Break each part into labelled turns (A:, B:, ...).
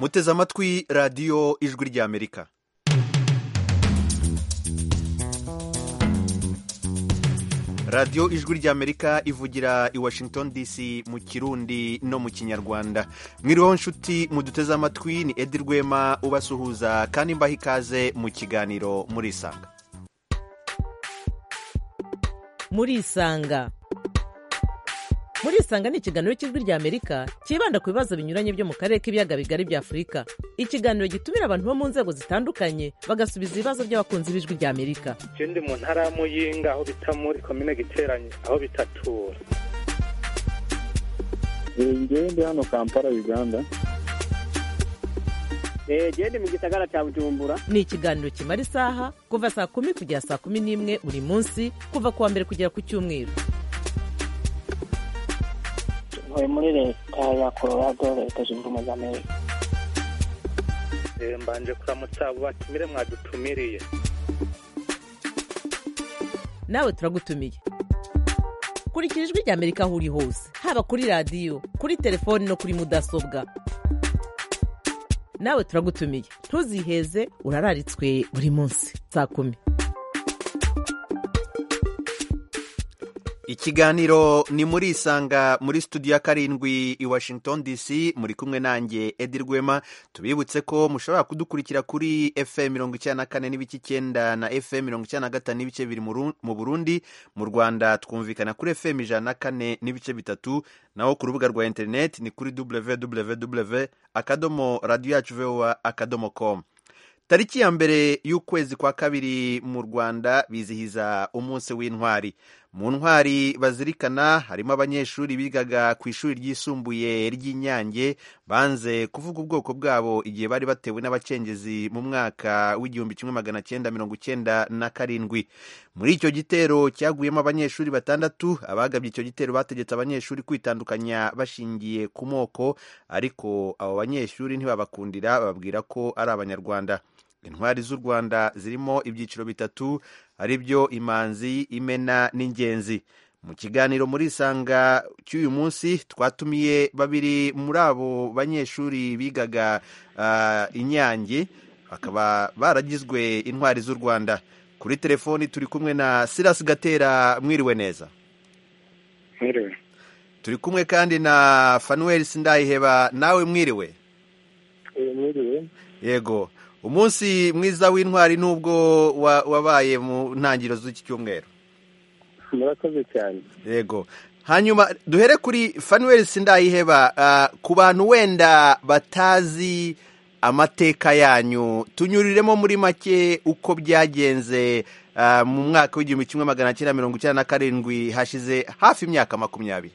A: muteze amatwi radiyo ijwi ry'amerika radiyo ijwi ry'amerika ivugira i washington dc mu kirundi no mu kinyarwanda mwiriweho nshuti muduteze amatwi ni edi rwema ubasuhuza kandi mbaha ikaze mu kiganiro murisanga
B: murisanga murisanga ni ikiganiro cy'ijwi ry'amerika cyibanda ku bibazo binyuranye byo mu karere k'ibiyaga bigari bya afurika ikiganiro gitumira abantu bo mu nzego zitandukanye bagasubiza ibibazo by'abakunzi b'ijwi ry'amerika
C: je ndi mu ntara ya muyinga aho bita muri komine giteranye aho bitatura
D: ngewe ndi hano kampala uganda
E: gende mu gisagara cya bujumbura
B: ni ikiganiro kimara isaha kuva saa kumi kugera saa kumi n'imwe buri munsi kuva ku wa mbere kugera ku cyumweru
F: ntuye muri leta ya colorado leta zunze ubumwe za amerika
C: Eh, mbanje kuramutsa abo batumire mwadutumiriye
B: nawe turagutumiye kurikira ijwi ry'amerika aho uri hose haba kuri radiyo kuri telefoni no kuri mudasobwa nawe turagutumiye ntuziheze urararitswe buri munsi saa kumi
A: ikiganiro ni muri isanga muri studio ya karindwi i washington dc muri kumwe nanjye edi rwema tubibutse ko mushobora kudukurikira kuri fm mirongo icyenda na kane n'ibice icyenda na fm mirongo icyenda na gatanu n'ibice bibiri mu Ru- mu burundi mu rwanda twumvikana kuri fm ijana na kane n'ibice bitatu naho ku rubuga rwa interineti ni kuri www akadomo radiyo yacu vowa akadomo com tariki ya mbere y'ukwezi kwa kabiri mu rwanda bizihiza umunsi w'intwari mu ntwari bazirikana harimo abanyeshuri bigaga ku ishuri ryisumbuye ry'inyange banze kuvuga ubwoko bwabo igihe bari batewe n'abacengezi mu mwaka w'igihumbi kimwe magana cyenda mirongo icyenda na karindwi muri icyo gitero cyaguyemo abanyeshuri batandatu abagabye icyo gitero bategetse abanyeshuri kwitandukanya bashingiye ku moko ariko abo banyeshuri ntibabakundira bababwira ko ari abanyarwanda intwari z'u rwanda zirimo ibyiciro bitatu ari byo imanzi imena n'ingenzi mu kiganiro muri isanga cy'uyu munsi twatumiye babiri muri abo banyeshuri bigaga ah, inyange bakaba baragizwe intwari z'u rwanda kuri telefoni turi kumwe na sirasi gatera mwiriwe neza
D: mwiriwe
A: turi kumwe kandi na fanuweli sindayiheba nawe mwiriwe
D: Eh, mwiriwe
A: yego umunsi mwiza w'intwari n'ubwo wa- wabaye mu ntangiriro z'iki cyumweru
D: murakoze cyane
A: yego hanyuma duhere kuri fanuweli sindayiheba ah, ku bantu wenda batazi amateka yanyu tunyuriremo muri make uko byagenze ah, mu mwaka w'igihumbi kimwe magana cyenda mirongo icyenda na karindwi hashize hafi imyaka makumyabiri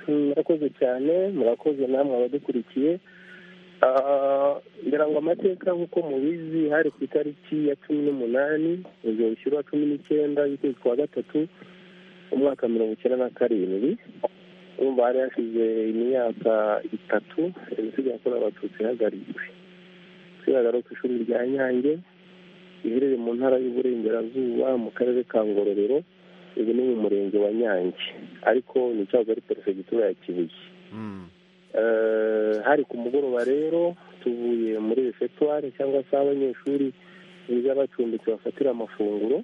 D: murakoze cyane murakoze namwe abadukurikiye Ah, ngira ngo amateka nk'uko mubizi hari ku itariki ya cumi n'umunani igihumbi cy'urwa cumi n'icyenda y'ukwezi kwa gatatu umwaka mirongo icyenda na karindwi urumva hari hashize imyaka itatu jenoside yakorewe abatutsi ihagaritswe twihagara ku ishuri rya nyange riherereye mu ntara y'uburengerazuba mu karere ka ngororero ubu ni mu murenge wa nyange ariko ni cyahoze ari perefegitura ya kibuye
A: Mm,
D: Eh, hari ku mugoroba rero tuvuye muri refetware cyangwa se aho abanyeshuri biga bacumbitse bafatira amafunguro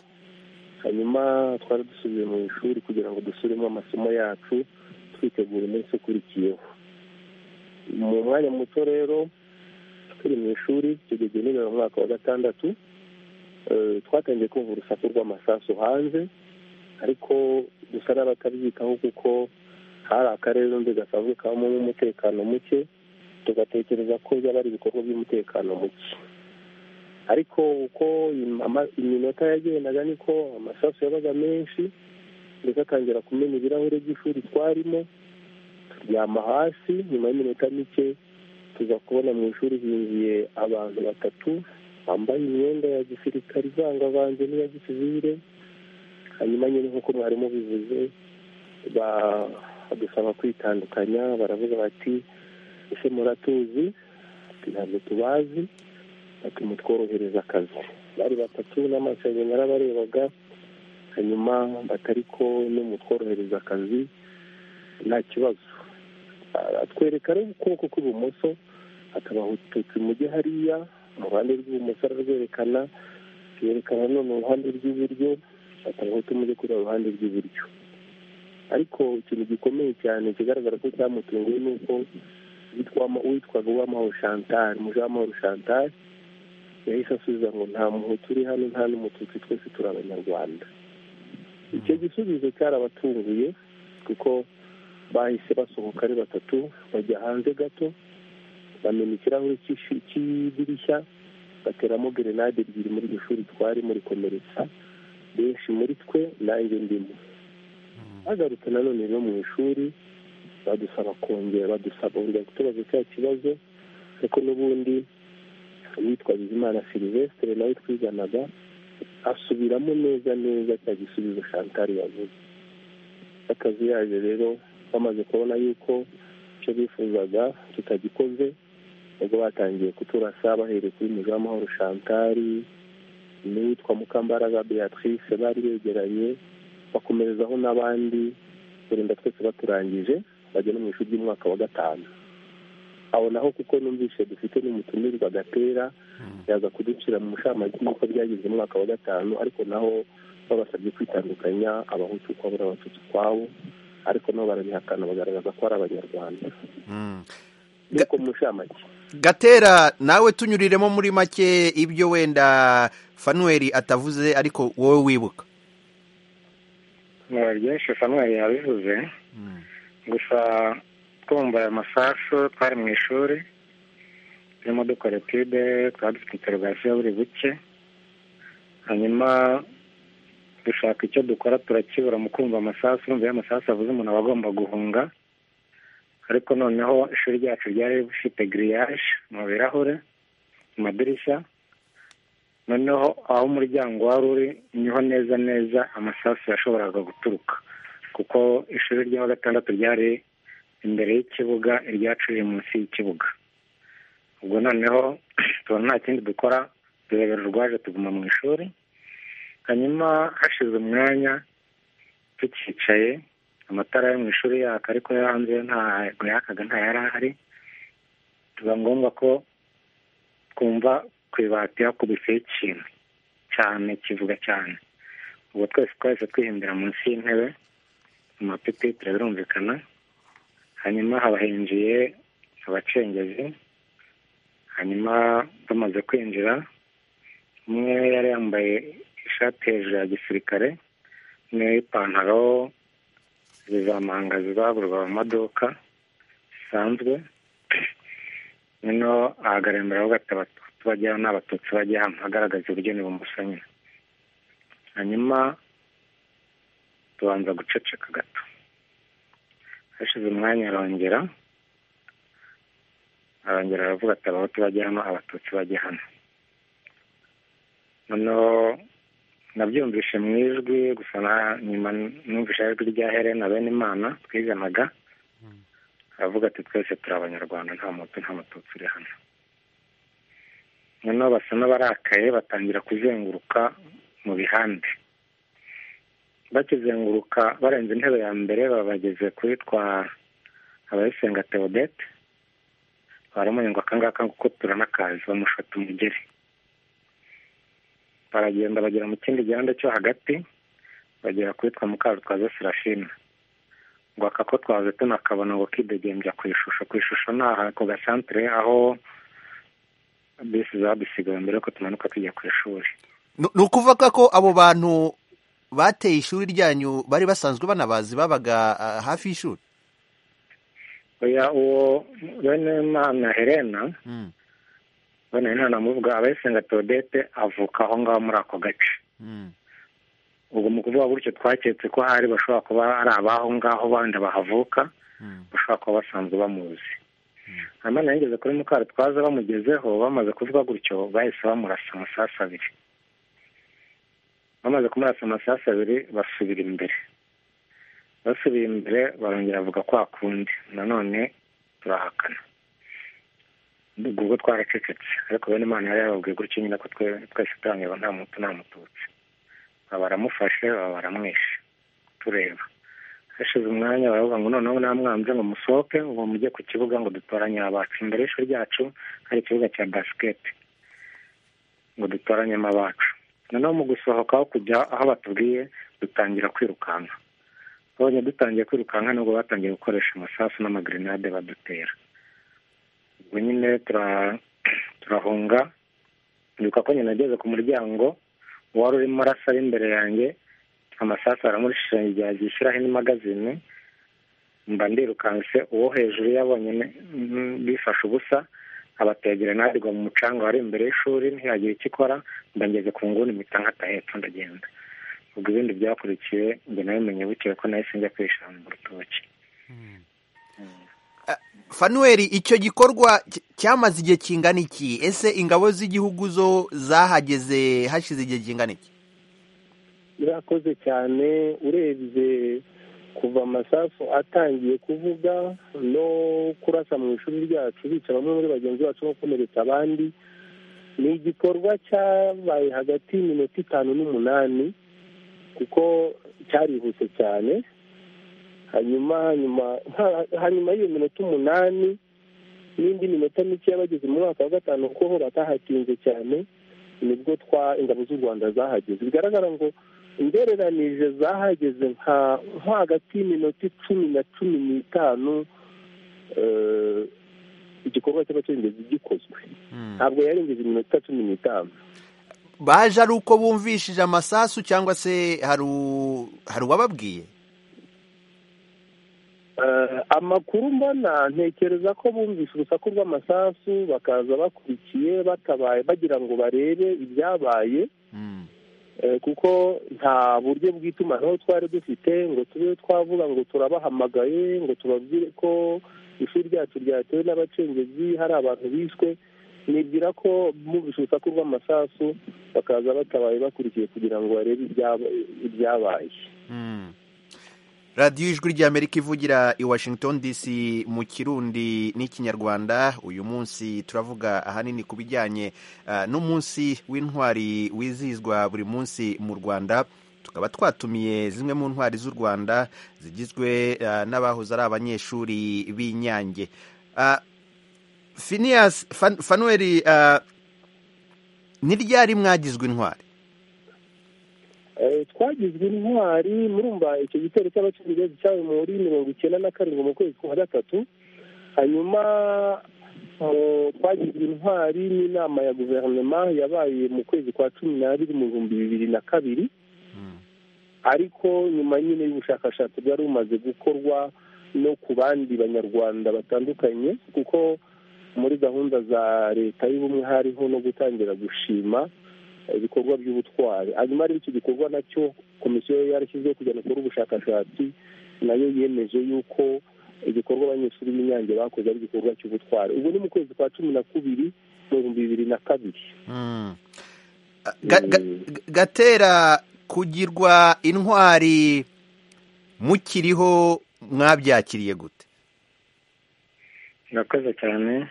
D: hanyuma twari dusubiye mu ishuri kugira ngo dusubiremo amasomo yacu twitegura umunsi ukurikiyeho mu mwanya muto rero turi mu ishuri tugeze nijoro mu mwaka wa gatandatu eh, twatangiye kumva urusaku rw'amasasu hanze ariko dusa n'abatabyitaho kuko hari akarere n'undi gasanzwe kabamo n'umutekano muke tugatekereza ko byaba ari ibikorwa by'umutekano muke ariko uko im- ama- iminota yagendaga niko amasasu yabaga menshi ndetse atangira kumena ibirahuri by'ishuri twarimo turyama hasi nyuma y'iminota mike tuza kubona mu ishuri hinjiye abantu batatu bambaye imyenda ya gisirikare ivangavanze n'iya gisivire hanyuma nyine nk'uko mwarimu bivuze ba- badusaba kwitandukanya baravuga bati ese muratuzi Ati, ntabwo tubazi bati mutworohereza akazi bari batatu n'amasenge narabarebaga hanyuma batari ko no mutworohereza akazi nta kibazo atwereka rero ukuboko kw'ibumoso hakaba abatutsi mujye hariya mu ruhande rw'ibumoso ararwerekana yerekana none uruhande rw'iburyo atabahutu mujye kuri ruhande rw'iburyo ariko ikintu gikomeye cyane kigaragara ko cyamutunguye ni uko witwaga uwamahoro chantal muje w'amahoro chantal yahise asubiza ngo nta muhutu uri hano nta n'umututsi twese turi abanyarwanda icyo gisubizo cyarabatunguye kuko bahise basohoka ari batatu bajya hanze gato bamena ikirahure cy'idirishya bateramo gerenade ebyiri muri iryo shuri twari muri komeretsa benshi muri twe nanjye ndimo bagarutse nanone rero mu ishuri badusaba kongera badusaba kongera kutubaza cya kibazo kuko n'ubundi uwitwa bizimana silivesitire nawe twiganaga asubiramo neza neza cya gisubizo shantari yavuze akazi yaje rero bamaze kubona yuko icyo bifuzaga tutagikoze ubwo batangiye kuturasa bahereye kuri muzi w'amahoro shantari n'uwitwa mukambaraga beatrice bari begeranye bakomerezaho n'abandi kurinda twese baturangije bajya no mu ishuri ry'umwaka wa gatanu aho naho kuko numvise dufite n'umutumirwa gatera yaza kuducira mu mushamagi nk'uko byagize umwaka wa gatanu ariko naho babasabye kwitandukanya abahutu ukwabo n'abatutsi ukwabo ariko nabo barabihakana bagaragaza ko ari abanyarwanda nuko mu mushamagi
A: gatera nawe tunyuriremo muri make ibyo wenda fanuweri atavuze ariko wowe wibuka
G: byinshi fanuweri yabivuze gusa twumva aya masasu twari mu ishuri turimo dukora etide twari dufite interogasiyo buri buke hanyuma dushaka icyo dukora turakibura mu kumva amasasu iyo amasasu avuze umuntu aba agomba guhunga ariko noneho ishuri ryacu ryari rifite giriyaje mu birahure mu madirishya noneho aho umuryango wari uri niho neza neza amasasu yashoboraga guturuka kuko ishuri rya gatandatu ryari imbere y'ikibuga iryacu riri munsi y'ikibuga ubwo noneho tubona nta kindi dukora turebera urwaje tuguma mu ishuri hanyuma hashize umwanya tukicaye amatara yo mu ishuri yaka ariko yo hanze ntabwo yakaga nta yari ahari biba ngombwa ko twumva ku ibati hakubiseho ikintu cyane kivuga cyane ubwo twese twahise twihimbira munsi y'intebe mu mapipi turabirumvikana hanyuma haba hinjiye abacengezi hanyuma bamaze kwinjira umwe yari yambaye ishati hejuru ya gisirikare n'ipantaro zizamanga zizagurwa mu maduka zisanzwe noneho ahagarara imbere aho abatutsi bajya n'abatutsi bajya hamwe agaragaza uburyo n'ibumoso nyine hanyuma tubanza guceceka gato hashize umwanya arongera arongera aravuga ati abahutu bajya hano abatutsi bajya hano noneho nabyumvishe mu ijwi gusa nyuma numvishe ijwi rya herena bene imana twiganaga aravuga ati twese turi abanyarwanda nta mutu nta mututsi uri hano noneho basa n'abarakaye batangira kuzenguruka mu bihande bakizenguruka barenze intebe ya mbere babageze kuri twa abayisenga teodete baramunywa akangaka kuko turanakazi bamushota umugeri baragenda bagera mu kindi gihanda cyo hagati bagera kuri twa mukarutwaza serafina ngo aka ko twaze tunakabona ngo kidegembya ku ishusho ku ishusho ni aha ku gasantere aho bisi zadusigaye mbere yuko tumanuka tujya ku ishuri
A: ni ukuvuga ko abo bantu bateye ishuri ryanyu bari basanzwe banabazi babaga hafi y'ishuri
G: oya uwo benimana herena benimana amuvuga abayisenga teodete avuka aho ngaho muri ako gace ubwo mu kuvuga gutyo twaketse ko hari bashobora kuba ari abaho ngaho bandi bahavuka bashobora kuba basanzwe bamuzi hanyuma yigeze kuri mukara twaza bamugezeho bamaze kuvuga gutyo bahise bamurasa amasasu abiri bamaze kumurasa amasasu abiri basubira imbere basubiye imbere barongera bavuga kwa kundi nanone turahakana ubwo twaracecetse ariko bene imana yari yababwiye gutyo nyine ko twese turangirwa nta muntu nta mututsi baramufashe baramwishe tureba hashize umwanya baravuga ngo noneho namwanze ngo musohoke ngo mujye ku kibuga ngo dutoranye abacu imbere y'ishuri ryacu hari ikibuga cya basiketi ngo dutoranyemo abacu noneho mu gusohoka aho kujya aho batubwiye dutangira kwirukanka babonye dutangiye kwirukanka nubwo batangiye gukoresha amasasu n'amagrenade badutera ubwo nyine turahunga ndibuka ko nyine ageze ku muryango uwari urimo arasa ari imbere yanjye amasasu aramurishingira yishyiraho indi magazine mba ndirukanse uwo hejuru yabonye bifashe ubusa abategera ntabwo mu mucanga wari imbere y'ishuri ntiyagira icyo ikora mba ngeze ku nguni mpita nkata hepfo ndagenda ubwo ibindi byakurikiye njye nawe menye bukeye ko nahise njya kwishyura mu rutoki
A: fanuweri icyo gikorwa cyamaze igihe kingana iki ese ingabo z'igihugu zo zahageze hashize igihe kingana iki
D: birakoze cyane urebye kuva amasasu atangiye kuvuga no kurasa mu ishuri ryacu bica bamwe muri bagenzi bacu no gukomeretsa abandi ni igikorwa cyabaye hagati y'iminota itanu n'umunani kuko cyarihuse cyane hanyuma hanyuma hanyuma y'iyo minota umunani n'indi minota mike bageze mu mwaka wa gatanu kuko ho batahatinze cyane nibwo twa ingabo z'u rwanda zahageze bigaragara ngo ingereranije zahageze nka nko hagati y'iminota icumi na cumi n'itanu igikorwa cyaba cyarigeze gikozwe ntabwo yarengeje iminota cumi n'itanu
A: baje ari uko bumvishije amasasu cyangwa se hari uwababwiye
D: amakuru mbona ntekereza ko bumvise urusaku rw'amasasu bakaza bakurikiye batabaye bagira ngo barebe ibyabaye kuko nta buryo bw'itumanaho twari dufite ngo tube twavuga ngo turabahamagaye ngo tubabwire ko ishuri ryacu ryatewe n'abacengezi hari abantu bishwe nibwira ko bumvise urusaku rw'amasasu bakaza batabaye bakurikiye kugira ngo barebe ibyabaye
A: radiyo ijwi ry'amerika ivugira i washington dc mu kirundi n'ikinyarwanda uyu munsi turavuga ahanini ku bijyanye n'umunsi w'intwari wizihizwa buri munsi mu rwanda tukaba twatumiye zimwe mu ntwari z'u rwanda zigizwe n'abahoze ari abanyeshuri b'inyange finiyasi fanuweri ni ryari mwagizwe intwari
D: twagizwe intwari murumva icyo gitero cy'abacengezi cyabaye muri mirongo icyenda na karindwi mu kwezi kwa gatatu hanyuma twagizwe intwari n'inama ya guverinoma yabaye mu kwezi kwa cumi n'abiri mu bihumbi bibiri na kabiri ariko nyuma nyine y'ubushakashatsi bwari bumaze gukorwa no ku bandi banyarwanda batandukanye kuko muri gahunda za leta y'ubumwe hariho no gutangira gushima ibikorwa by'ubutwari hanyuma rero icyo gikorwa nacyo komisiyo yarashyizeho kugira ngo ikore ubushakashatsi nayo yemeje yuko igikorwa abanyeshuri b'inyange bakoze ari igikorwa cy'ubutwari ubwo ni mu kwezi kwa cumi na kubiri mu bihumbi bibiri na kabiri
A: gatera kugirwa intwari mukiriho mwabyakiriye gute
G: murakoze cyane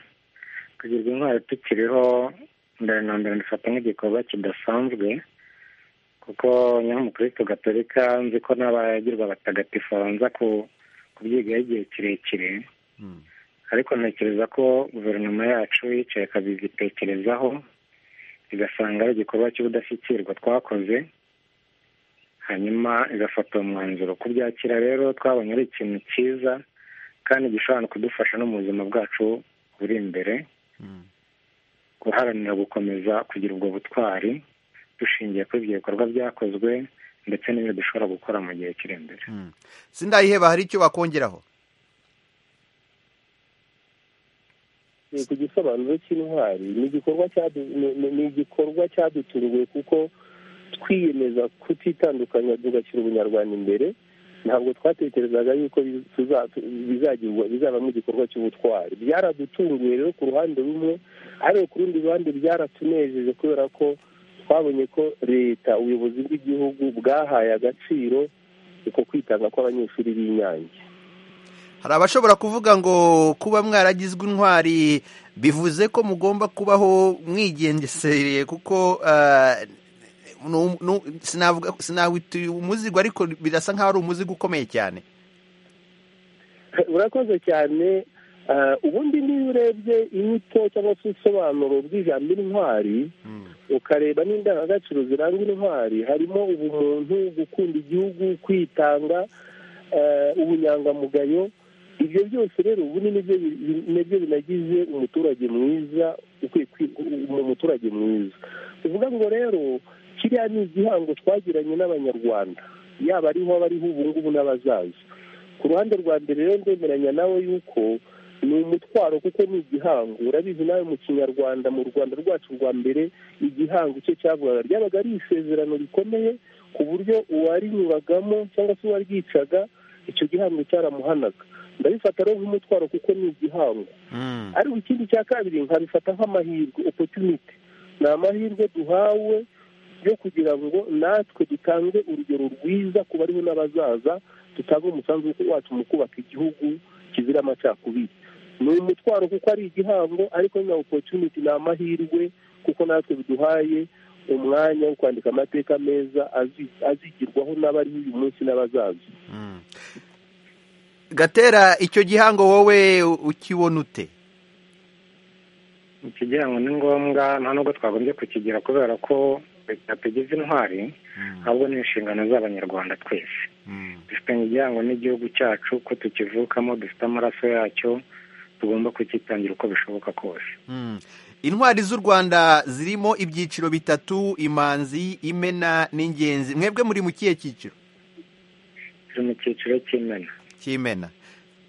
G: kugirwa intwari tukiriho mbere na mbere ndafata nk'igikorwa kidasanzwe kuko nyamukristo gatolika nzi ko n'abagirwa abatagatifu babanza kubyigaho igihe kirekire ariko ntekereza ko guverinoma yacu yicaye ikabitekerezaho igasanga ari igikorwa cy'ubudashyikirwa twakoze hanyuma igafata umwanzuro kubyakira rero twabonye ari ikintu cyiza kandi gishobora no kudufasha no mu buzima bwacu buri imbere guharanira gukomeza kugira ubwo butwari dushingiye kuri ibyo bikorwa byakozwe ndetse n'ibyo dushobora gukora mu gihe kiri imbere
A: sindayiheba hari icyo bakongeraho
D: ni ku gisobanuro cy'intwari ni igikorwa cyadutunguye kuko twiyemeza kutitandukanya tugashyira ubunyarwanda imbere ntabwo twatekerezaga yuko bizabamo igikorwa cy'ubutwari byaradutunguye rero ku ruhande rumwe ariko ku rundi ruhande byaratunejeje kubera ko twabonye ko leta ubuyobozi bw'igihugu bwahaye agaciro uko kwitanga kw'abanyeshuri b'inyange
A: hari abashobora kuvuga ngo kuba mwaragizwe intwari bivuze ko mugomba kubaho mwigengesereye kuko sinavuga umuzigo ariko birasa nkaho ari umuzigo ukomeye cyane
D: urakoze cyane ubundi niba urebye inyito cyangwa se ibisobanuro by'ijambo intwari ukareba n'indangagaciro ziranga intwari harimo ubumuntu gukunda igihugu kwitanga ubunyangamugayo ibyo byose rero ubu ni nibyo binagize umuturage mwiza umuturage mwiza tuvuga ngo rero kiriya ni igihango twagiranye n'abanyarwanda yaba ariho abariho ubu ngubu n'abazaza ku ruhande rwa mbere rero ndemeranya nawe yuko ni umutwaro kuko ni igihango urabizi nawe mu kinyarwanda mu rwanda rwacu rwa mbere igihango cyo cyavugaga ryabaga ari isezerano rikomeye ku buryo uwarinyuragamo cyangwa se uwaryicaga icyo gihango cyaramuhanaga ndabifata rero nk'umutwaro kuko ni igihango ariko ikindi cya kabiri nkabifata nk'amahirwe opotunite ni amahirwe duhawe yo kugira ngo natwe dutange urugero rwiza ku bariho n'abazaza dutange umusanzu wacu mu kubaka igihugu kizira amacakubiri ni umutwaro kuko ari igihango ariko na opotuniti ni amahirwe kuko natwe biduhaye umwanya wo kwandika amateka meza azigirwaho n'abariho uyu munsi n'abazaza
A: gatera icyo gihango wowe ukibona ute
G: iki gihango ni ngombwa nta nubwo twagombye kukigira kubera ko tugize intwari ahubwo ni inshingano z'abanyarwanda twese dufitanye igihango n'igihugu cyacu ko tukivukamo dufite amaraso yacyo tugomba kukitangira uko bishoboka kose
A: intwari z'u rwanda zirimo ibyiciro bitatu imanzi imena n'ingenzi mwebwe muri mu kihe cyiciro
G: turi mu cyiciro cy'imena
A: cy'imena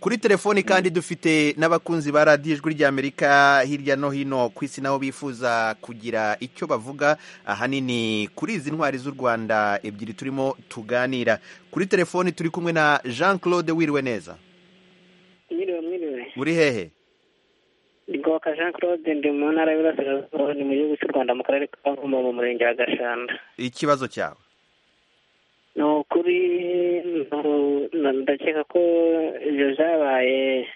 A: kuri telefoni kandi dufite n'abakunzi ba radiyo ijwi ry'amerika hirya no hino ku isi nabo bifuza kugira icyo bavuga ahanini kuri izi ntwari z'u rwanda ebyiri turimo tuganira kuri telefoni turi kumwe na jean claude wiriwe neza
H: mwiriwe mwiriwe
A: uri hehe
H: ngoka jean claude ndi mu ntara y'uburasirazuba ni mu gihugu cy'u rwanda mu karere ka nkombo mu murenge wa gashanda
A: ikibazo cyawe
H: ni ukuri ndakeka ko ibyo byabaye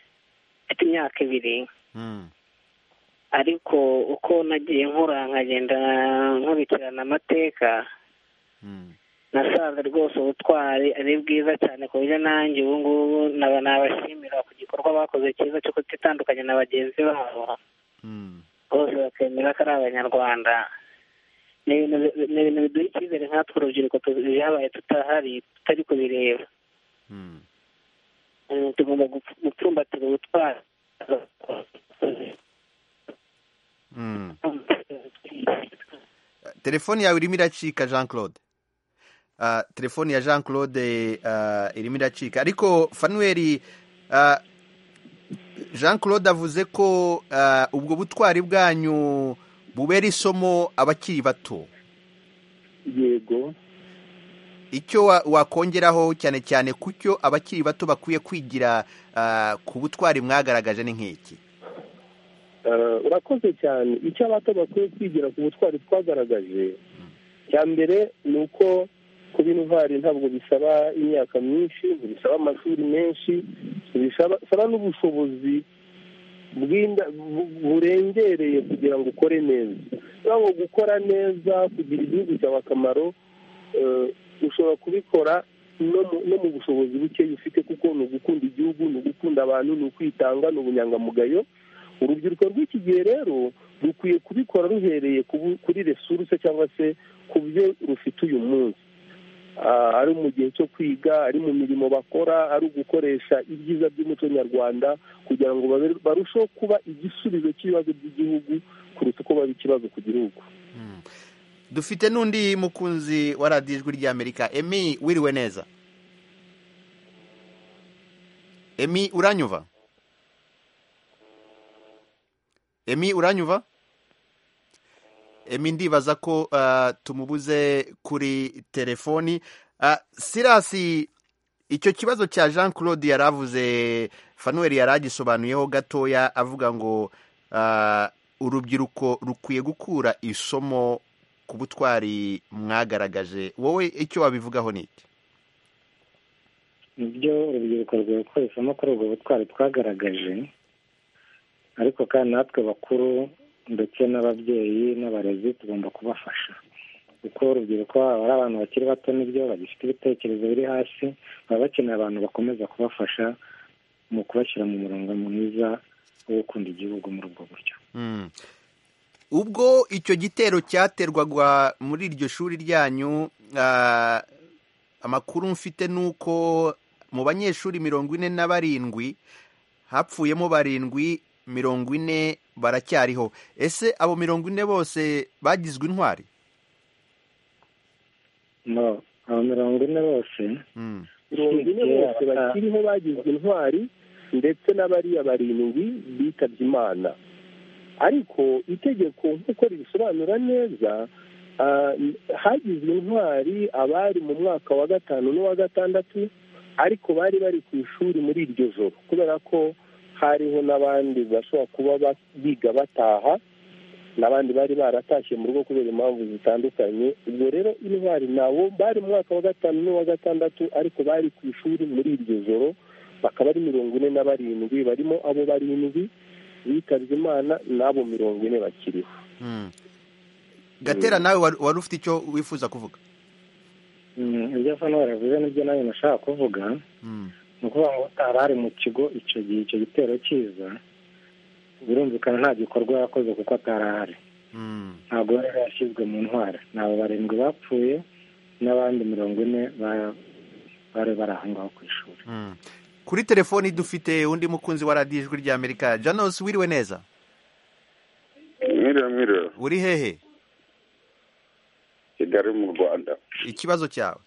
H: mfite imyaka ibiri ariko uko nagiye nkura nkagenda nkurikirana amateka nasanze rwose ubutwari ari bwiza cyane ku buryo nanjye ubu ngubu nabashimira ku gikorwa bakoze cyiza cyo kutitandukanya na bagenzi babo bose bakemera ko ari abanyarwanda ni ibintu biduha icyizere nkatwe urubyiruko byabaye tutahari tutari kubireba tugomba gupfumbatira ubutwari
A: telefoni yawe irimo iracika jean claude telefoni ya jean claude irimo iracika ariko fanuweri jean claude avuze ko ubwo butwari bwanyu bubera isomo abakiri bato
D: yego
A: icyo wakongeraho cyane cyane ku cyo abakiri bato bakwiye kwigira ku butwari mwagaragaje ni nk'iki
D: urakoze cyane icyo abato bakwiye kwigira ku butwari twagaragaje cya mbere ni uko kuba intwari ntabwo bisaba imyaka myinshi bisaba amashuri menshi bisaba n'ubushobozi burengereye kugira ngo ukore neza ntabwo gukora neza kugira igihugu cyawe akamaro ushobora kubikora no mu bushobozi bukeya ufite kuko ni ugukunda igihugu ni ugukunda abantu ni ukwitanga ni ubunyangamugayo urubyiruko rw'iki gihe rero rukwiye kubikora ruhereye kuri resuruse cyangwa se ku byo rufite uyu munsi ari mu gihe cyo kwiga ari mu mirimo bakora ari ugukoresha ibyiza by'umuco nyarwanda kugira ngo barusheho kuba igisubizo cy'ibibazo by'igihugu kuruta uko baba ikibazo ku gihugu
A: dufite n'undi mukunzi wa radiyo ijwi ry'amerika emi wiriwe neza emi uranyuva emi uranyuva ndibaza ko tumubuze kuri telefoni sirasi icyo kibazo cya jean claude yaravuze fanuel yaragisobanuyeho gatoya avuga ngo urubyiruko rukwiye gukura isomo ku butwari mwagaragaje wowe icyo wabivugaho ni iki
G: nibyo urubyiruko rukwiye gukora isomo kuri ubwo butwari twagaragaje ariko kandi natwe bakuru ndetse n'ababyeyi n'abarezi tugomba kubafasha kuko urubyiruko baba ari abantu bakiri bato nibyo bagifite ibitekerezo biri hasi baba bakeneye abantu bakomeza kubafasha mu kubashyira mu murongo mwiza wo gukunda igihugu muri ubwo buryo
A: ubwo icyo gitero cyaterwaga muri iryo shuri ryanyu amakuru mfite ni uko mu banyeshuri mirongo ine na barindwi hapfuyemo barindwi mirongo ine baracyariho ese abo mirongo ine bose bagizwe intwari
G: abo mirongo ine bose
D: mirongo ine bose bakiriho bagizwe intwari ndetse n'abariya barindwi bitabye imana ariko itegeko nk'uko ribisobanura neza hagizwe intwari abari mu mwaka wa gatanu n'uwa gatandatu ariko bari bari ku ishuri muri iryo joro kubera ko hariho n'abandi bashobora kuba biga bataha n'abandi bari baratashye mu rugo kubera impamvu zitandukanye ubwo rero intwari nabo bari mu mwaka wa gatanu n'uwa gatandatu ariko bari ku ishuri muri iryo joro bakaba ari mirongo ine na barindwi barimo abo barindwi bitabye imana n'abo mirongo ine bakiriho
A: gatera nawe wari ufite icyo wifuza kuvuga
G: ibyo hano baravuze nibyo nawe nashaka kuvuga ni ukuvuga ngo hari mu kigo icyo gihe icyo gitero cyiza birumvikana nta gikorwa yakoze kuko atari ahari ntabwo rero yashyizwe mu ntwara ni abo barindwi bapfuye n'abandi mirongo ine bari bari aho ngaho ku ishuri
A: kuri telefoni dufite undi mukunzi wa radiyo ijwi ry'amerika janos wiriwe neza
I: mwiriwe mwiriwe
A: uri hehe
I: kigali mu rwanda
A: ikibazo cyawe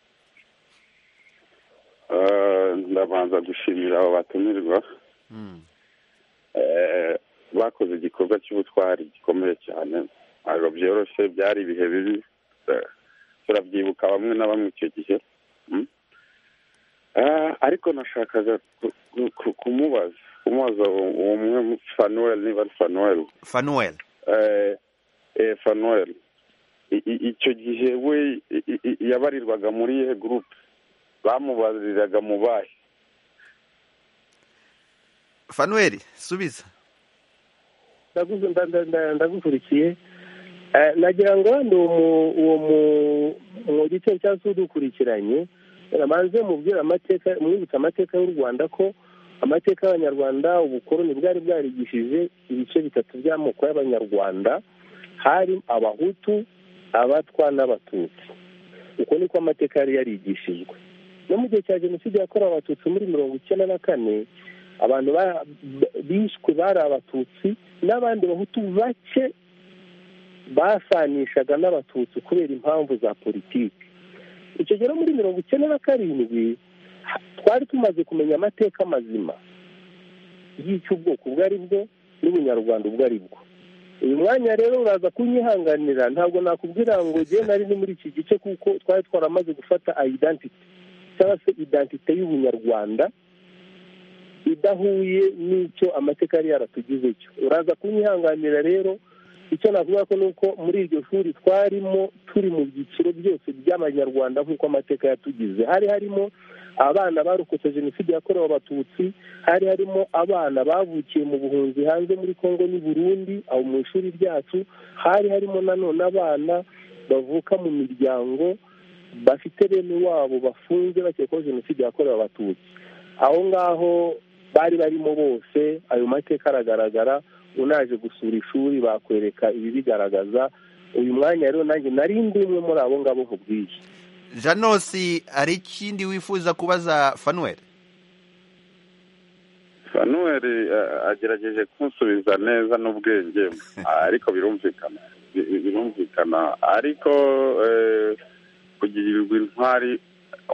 I: ndabanza gushimira abo batumirwa bakoze igikorwa cy'ubutwari gikomeye cyane ntabwo byoroshye byari ibihe bibi turabyibuka bamwe na bamwe icyo gihe ariko nashakaga kumubaza kumubaza uwo umwe fanuweli niba ari fanuweli
A: fanuweli
I: fanuweli icyo gihe we yabarirwaga muri iyihe gurupe bamubariraga mu bahe
A: fanuweli subiza
D: ndagukurikiye nagira ngo wenda uwo mu gitero cyangwa se udukurikiranye banze mubwira amateka mwibutsa amateka y'u rwanda ko amateka y'abanyarwanda ubukoroni bwari bwarigishije ibice bitatu by'amoko y'abanyarwanda hari abahutu abatwa n'abatutsi uko niko amateka yari yarigishijwe no mu gihe cya jenoside yakorewe abatutsi muri mirongo icyenda na kane abantu bishwe bari abatutsi n'abandi bahutu bake basanishaga n'abatutsi kubera impamvu za politiki icyo gihe muri mirongo icyenda na karindwi twari tumaze kumenya amateka mazima y'icy'ubwoko ubwo ari bwo n'ubunyarwanda ubwo ari bwo uyu mwanya rero uraza kunyihanganira ntabwo nakubwira ngo njye nari ni muri iki gice kuko twari twaramaze gufata ayidantite cyangwa se idantite y'ubunyarwanda idahuye n'icyo amateka yari yaratugize cyo uraza kunyihanganira rero icyo navuga ko ni uko muri iryo shuri twarimo turi mu byiciro byose by'abanyarwanda nk'uko amateka yatugize hari harimo abana barokotse jenoside yakorewe abatutsi hari harimo abana bavukiye mu buhunzi hanze muri congo n'i burundi aho mu ishuri ryacu hari harimo nanone abana bavuka mu miryango bafite bene wabo bafunze bakekwaho jenoside yakorewe abatutsi aho ngaho bari barimo bose ayo mateka aragaragara unaje gusura ishuri bakwereka ibibigaragaza uyu mwanya rero nanjye nari ndi umwe muri abo ngabo nkubwiye
A: janosi hari ikindi wifuza kubaza fanuweli
I: fanuweli agerageje kunsubiza neza n'ubwenge ariko birumvikana birumvikana ariko kugirirwa intwari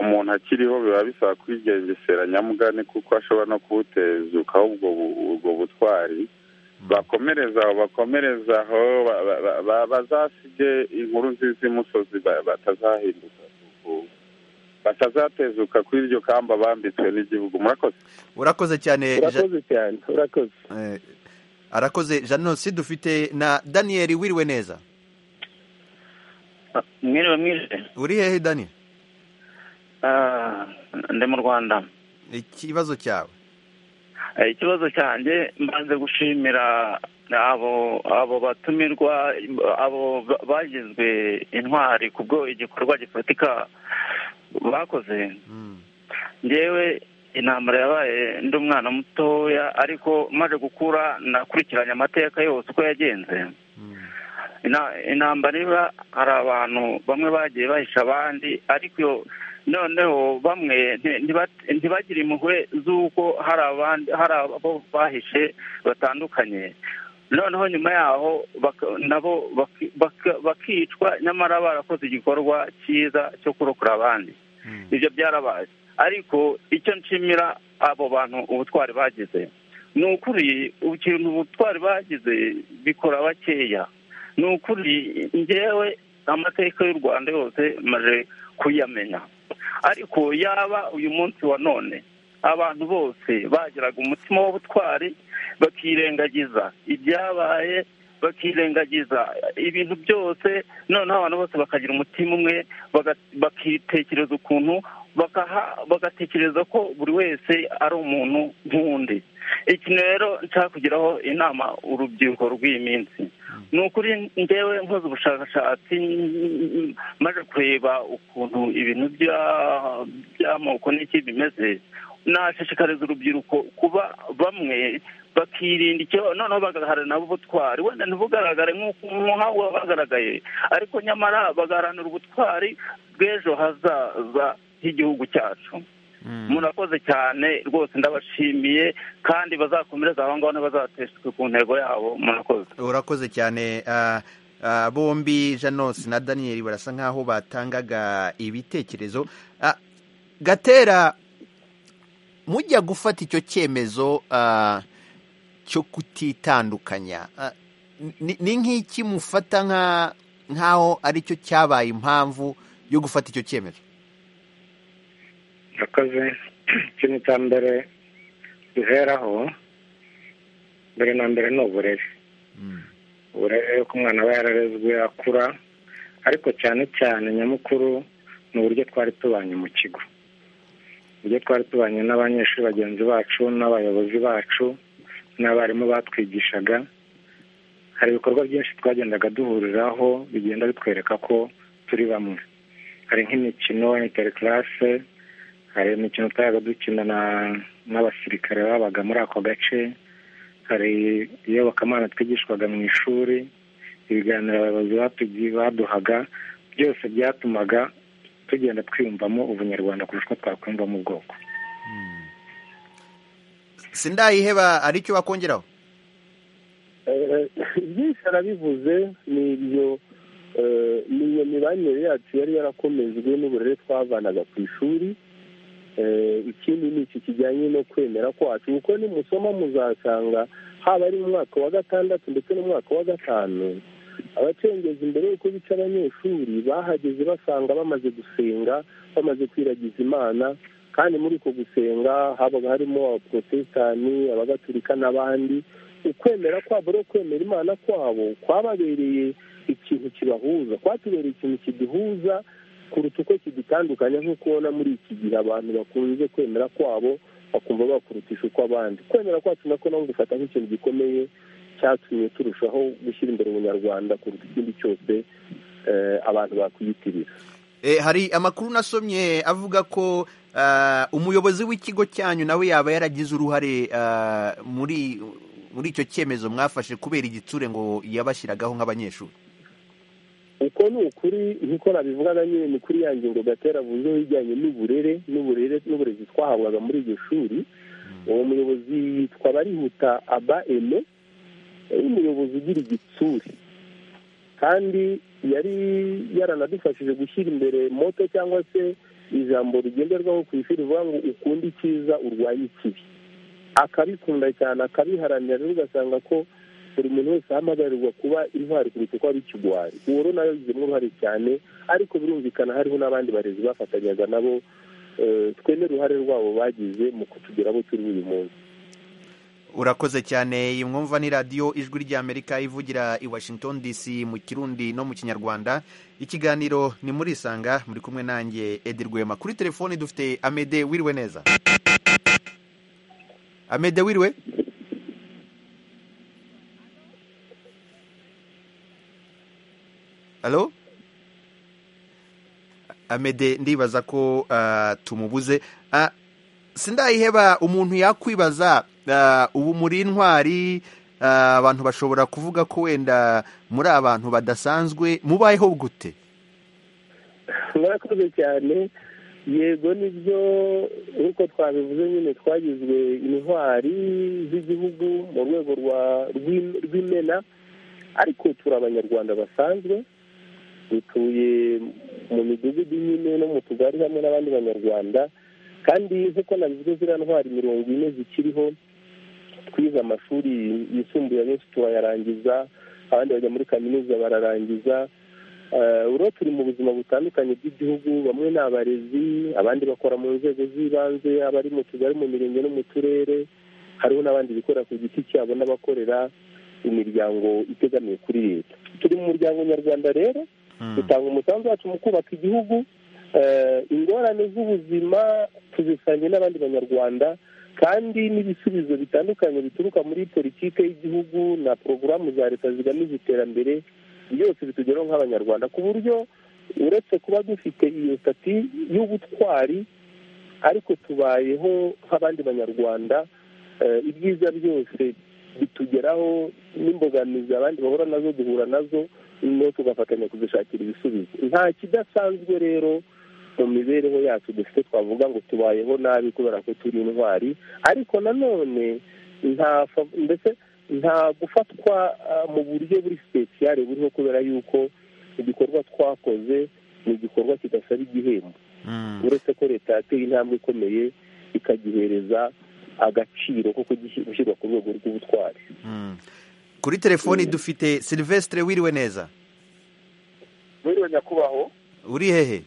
I: umuntu akiriho biba bisaba kwigengesera nyamugane kuko ashobora no kubutezukaho ubwo butwari bakomereza aho bakomereza aho bazasige inkuru nziza imusozi batazahinduka batazatezuka kuri iryo kamba bambitswe n'igihugu murakoze
A: urakoze cyane
D: urakoze cyane urakoze
A: arakoze janosi dufite na daniyeli wiriwe neza
J: mwiriwe mwiriwe
A: uri hehe daniyeli
J: ndi mu rwanda
A: ikibazo cyawe
J: ikibazo cyanjye mbanze gushimira abo abo batumirwa abo bagizwe intwari kubwo igikorwa gifatika bakoze ngewe intambara yabaye ndi umwana mutoya ariko maze gukura nakurikiranye amateka yose uko yagenze intambara iba hari abantu bamwe bagiye bahisha abandi ariko noneho bamwe ntibagire impuhwe z'uko hari abandi hari abo bahishe batandukanye noneho nyuma yaho nabo bakicwa nyamara barakoze igikorwa cyiza cyo kurokora abandi ibyo byarabaye ariko icyo nshimira abo bantu ubutwari bagize ni ukuri ikintu ubutwari bagize bikora bakeya ni ukuri ngewe amateka y'u rwanda yose maze kuyamenya ariko yaba uyu munsi wa none abantu bose bagiraga umutima w'ubutwari bakirengagiza ibyabaye bakirengagiza ibintu byose noneho abantu bose bakagira umutima umwe bakitekereza ukuntu bagatekereza ko buri wese ari umuntu nk'undi iki rero nshaka kugeraho inama urubyiruko rw'iyi minsi ni ukuri ngewe nkoze ubushakashatsi maze kureba ukuntu ibintu by'amoko n'iki bimeze nashishikariza urubyiruko kuba bamwe bakirinda icyo noneho bagaharanira ubutwari wenda ntibugaragare nk'uko bagaragaye ariko nyamara bagaharanira ubutwari bw'ejo hazaza h'igihugu cyacu murakoze cyane rwose ndabashimiye kandi bazakomereza aho ngaho ntibazateshwe ku ntego yabo murakoze
A: urakoze cyane bombi janosi na daniyeli barasa nk'aho batangaga ibitekerezo gatera mujya gufata icyo cyemezo cyo kutitandukanya ni nk'iki mufata nk'aho aricyo cyabaye impamvu yo gufata icyo cyemezo
G: yakoze ikintu cya mbere duheraho mbere na mbere ni uburere uburere ko umwana aba yararezwe akura ariko cyane cyane nyamukuru ni uburyo twari tubanye mu kigo uburyo twari tubanye n'abanyeshuri bagenzi bacu n'abayobozi bacu n'abarimu batwigishaga hari ibikorwa byinshi twagendaga duhuriraho bigenda bitwereka ko turi bamwe hari nk'imikino interikirase hari imikino twabaga dukina n'abasirikare babaga muri ako gace hari iyobokamana twigishwaga mu ishuri ibiganiro abayobozi baduhaga byose byatumaga tugenda twiyumvamo ubunyarwanda kurusha uko twakwiyumvamo ubwoko
A: sindayiheba hari icyo bakongeraho
D: byinshi arabivuze ni ibyo ni iyo mibanire yacu yari yarakomejwe n'uburere twavanaga ku ishuri ikindi ni iki kijyanye no kwemera kwacu kuko nimusoma muzasanga haba ari mu mwaka wa gatandatu ndetse n'umwaka wa gatanu abacengeza imbere y'uko bica abanyeshuri bahageze basanga bamaze gusenga bamaze kwiragiza imana kandi muri uko gusenga habaga harimo abaporotesitani abagatulika n'abandi ukwemera kwabo no kwemera imana kwabo kwababereye ikintu kibahuza kwatubereye ikintu kiduhuza kuruta uko kidutandukanya nk'uko ubona muri iki gihe abantu bakunze kwemera kwabo bakumva bakurutisha uko abandi kwemera kwacu nako nabo gufata nk'ikintu gikomeye cyatumye turushaho gushyira imbere ubunyarwanda kuruta ikindi cyose abantu bakwiyitirira
A: hari amakuru nasomye avuga ko umuyobozi w'ikigo cyanyu nawe yaba yaragize uruhare muri muri icyo cyemezo mwafashe kubera igitsure ngo yabashyiragaho nk'abanyeshuri
D: uko ni ukuri nk'uko nabivugaga nyine ni kuri yanjye ngo gatera avuzeho ibijyanye n'uburere n'uburere n'uburezi twahabwaga muri iryo shuri uwo muyobozi yitwa barihuta aba eme yari umuyobozi ugira igitsure kandi yari yaranadufashije gushyira imbere moto cyangwa se ijambo rigenderwaho ku ishuri rivuga ngo ukunde icyiza urwanye ikibi akabikunda cyane akabiharanira rero ugasanga ko buri muntu wese ahamagarirwa kuba intwari kuruta uko ari ikigwari uwo rero nawe yabigizemo uruhare cyane ariko birumvikana hariho n'abandi barezi bafatanyaga nabo twene uruhare rwabo bagize mu kutugira abo turi uyu munsi
A: urakoze cyane iyi mwumva ni radiyo ijwi ry'amerika ivugira i washington dc mu kirundi no mu kinyarwanda ikiganiro ni muri isanga muri kumwe nanjye edi rwema kuri telefoni dufite amede wiriwe neza amede wiriwe halo amede ndibaza ko tumubuze sindayiheba umuntu yakwibaza ubu muri intwari abantu bashobora kuvuga ko wenda muri abantu badasanzwe mubayeho gute
D: murakoze cyane yego nibyo nk'uko twabivuze nyine twagizwe intwari z'igihugu mu rwego rw'imena ariko turi abanyarwanda basanzwe dutuye mu midugudu nyine no mu tugari hamwe n'abandi banyarwanda kandi nk'uko nabivuze ziriya ntwari mirongo ine zikiriho twize amashuri yisumbuye abenshi turayarangiza abandi bajya muri kaminuza bararangiza urabona turi mu buzima butandukanye bw'igihugu bamwe ni abarezi abandi bakora mu nzego z'ibanze abari mu tugari mu mirenge no mu turere hariho n'abandi bikorera ku giti cyabo n'abakorera imiryango itegamiye kuri leta turi mu muryango nyarwanda rero dutanga umusanzu wacu mu kubaka igihugu ingorane z'ubuzima tuzisangire n'abandi banyarwanda kandi n'ibisubizo bitandukanye bituruka muri politiki y'igihugu na porogaramu za leta zigamije iterambere byose bitugeraho nk'abanyarwanda ku buryo uretse kuba dufite iyo sitati y'ubutwari ariko tubayeho nk'abandi banyarwanda ibyiza byose bitugeraho n'imbogamizi abandi bahura nazo duhura nazo no tugafatanya kuzishakira ibisubizo nta kidasanzwe rero mu mibereho yacu dufite twavuga ngo tubayeho nabi kubera ko turi intwari ariko nanone nta ndetse nta gufatwa mu buryo buri sipesiyare buriho kubera yuko igikorwa twakoze ni igikorwa kidasaba igihembo uretse ko leta yateye intambwe ikomeye ikagihereza agaciro ko gushyirwa ku rwego rw'ubutwari
A: kuri telefoni dufite silvestre wiriwe neza
K: wiriwe nyakubahwa
A: uri hehe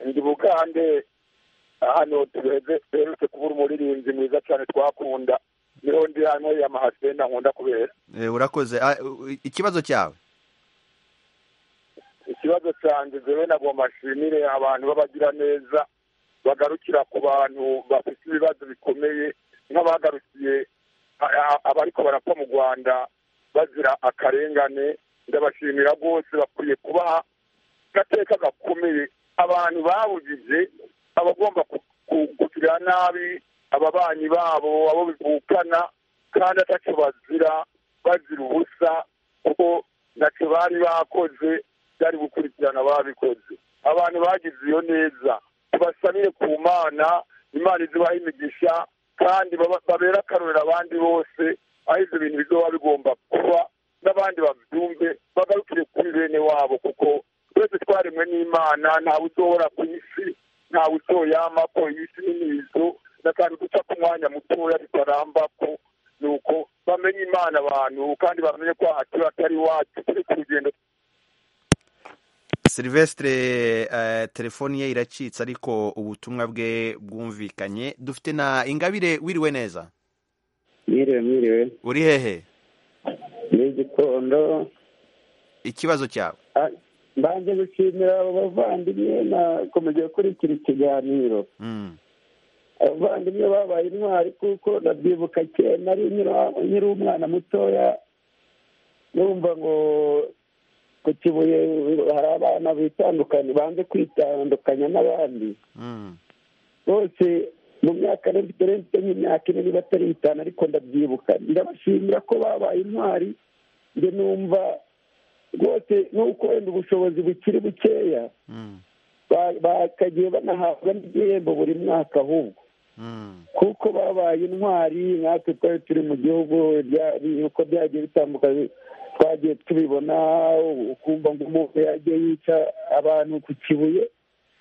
K: ndi bukande hano duheze duherutse kubura umuririmbyi mwiza cyane twakunda niho ndi hano ya mahasenda nkunda kubera
A: urakoze ikibazo cyawe
K: ikibazo cyanjye zewe nagomba nshimire abantu b'abagira neza bagarukira ku bantu bafite ibibazo bikomeye nk'abagarukiye abariko barapfa mu rwanda bazira akarengane ndabashimira rwose bakwiye kubaha gateka gakomeye abantu bawugije abagomba kugirira nabi ababanyi babo abo bivukana kandi atacyo bazira bazira ubusa kuko ntacyo bari bakoze byari gukurikirana babikoze abantu bagize iyo neza tubasabire ku mana imana izibaha imigisha kandi babera akarorero abandi bose aho ibyo bintu bizoba bigomba kuba n'abandi babyumve bagarukire kuri bene wabo kuko twese twaremwe n'imana ntawe uzohora ku isi ntawe uzoyama ko iyi si n'imizo n'akantu duca ku mwanya mutoya bitaramba ko ni uko bamenye imana abantu kandi bamenye ko aha turi atari iwacu turi ku rugendo
A: silvestre telefoni ye iracitse ariko ubutumwa bwe bwumvikanye dufite na ingabire wiriwe neza
L: mwiriwe mwiriwe
A: uri hehe
L: ni igitondo
A: ikibazo cyawe
L: mbanje gushimira abo bavandimwe nakomeje gukurikira ikiganiro abavandimwe babaye intwari kuko ndabyibuka kera nari nkiri umwana mutoya numva ngo ku kibuye hari abana bitandukanye banze kwitandukanya n'abandi bose mu myaka mfite mfite nk'imyaka ine niba atari itanu ariko ndabyibuka ndabashimira ko babaye intwari njye numva rwose nuko wenda ubushobozi bukiri bukeya bakagiye banahabwa n'igihembo buri mwaka ahubwo kuko babaye intwari natwe twari turi mu gihugu uko byagiye bitandukanye twagiye tubibona ukumva ngo umuntu yagiye yica abantu ku kibuye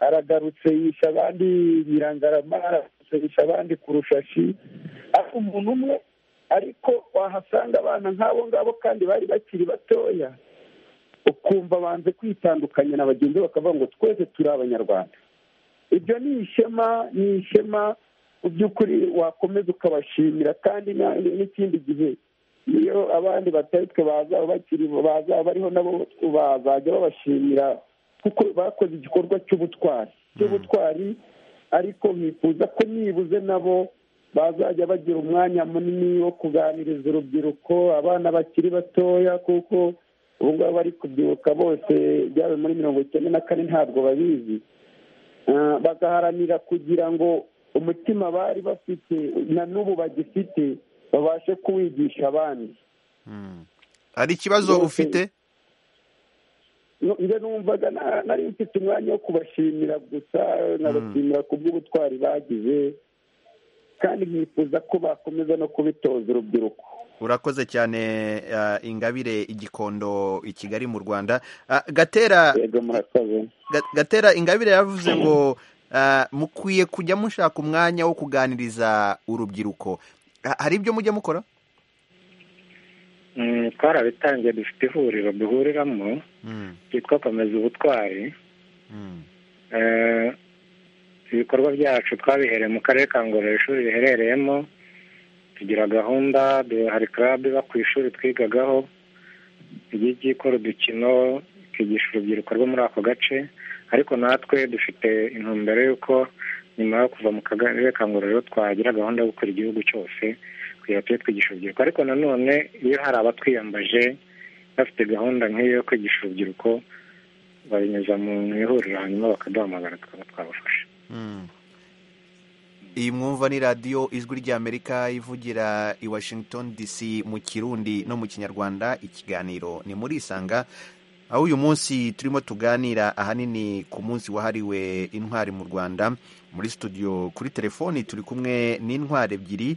L: aragarutse yisha abandi nyirangarama aragarutse yisha abandi ku rushashi ariko umuntu umwe ariko wahasanga abana nk'abo ngabo kandi bari bakiri batoya ukumva banze kwitandukanya na bagenzi bakavuga ngo twese turi abanyarwanda ibyo ni ishema ni ishema mu by'ukuri wakomeza ukabashimira kandi n'ikindi gihe iyo abandi batari twe bazaba bariho nabo bazajya babashimira kuko bakoze igikorwa cy'ubutwari cy'ubutwari ariko mwifuza ko nibuze nabo bazajya bagira umwanya munini wo kuganiriza urubyiruko abana bakiri batoya kuko ubu ngubu bari kubyibuka bose byaba muri mirongo icyenda na kane ntabwo babizi bagaharanira kugira ngo umutima bari bafite na n'ubu bagifite babashe kuwigisha abandi
A: hari ikibazo ufite
L: njye numvaga nari mfite umwanya wo kubashimira gusa nkabashimira ku bw'ubutwari bagize kandi nkifuza ko bakomeza no kubitoza urubyiruko
A: urakoze cyane ingabire igikondo i kigali mu rwanda gatera gatera ingabire yavuze ngo mukwiye kujya mushaka umwanya wo kuganiriza urubyiruko hari ibyo mujya mukora
G: twarabitangiye dufite ihuriro duhuriramo ryitwa komeza ubutwari ibikorwa byacu twabihereye mu karere ka ngororero ishuri riherereyemo tugira gahunda hari karabe iba ku ishuri twigagaho ijya ikora udukino ikigisha urubyiruko rwo muri ako gace ariko natwe dufite intumbero y'uko nyuma yo kuva mu kagari kanguriro twagira gahunda yo gukora igihugu cyose kugira tujye twigisha urubyiruko ariko nanone iyo hari abatwiyambaje bafite gahunda nk'iyo yo kwigisha urubyiruko babinyuza mu ihuriro hanyuma bakaduhamagara tukaba twabafasha
A: iyi mwumva ni radiyo ijwi ry'amerika ivugira i washington dc mu kirundi no mu kinyarwanda ikiganiro ni muri isanga aho uyu munsi turimo tuganira ahanini ku munsi wahariwe intwari mu rwanda muri studio kuri telefoni turi kumwe n'intwari ebyiri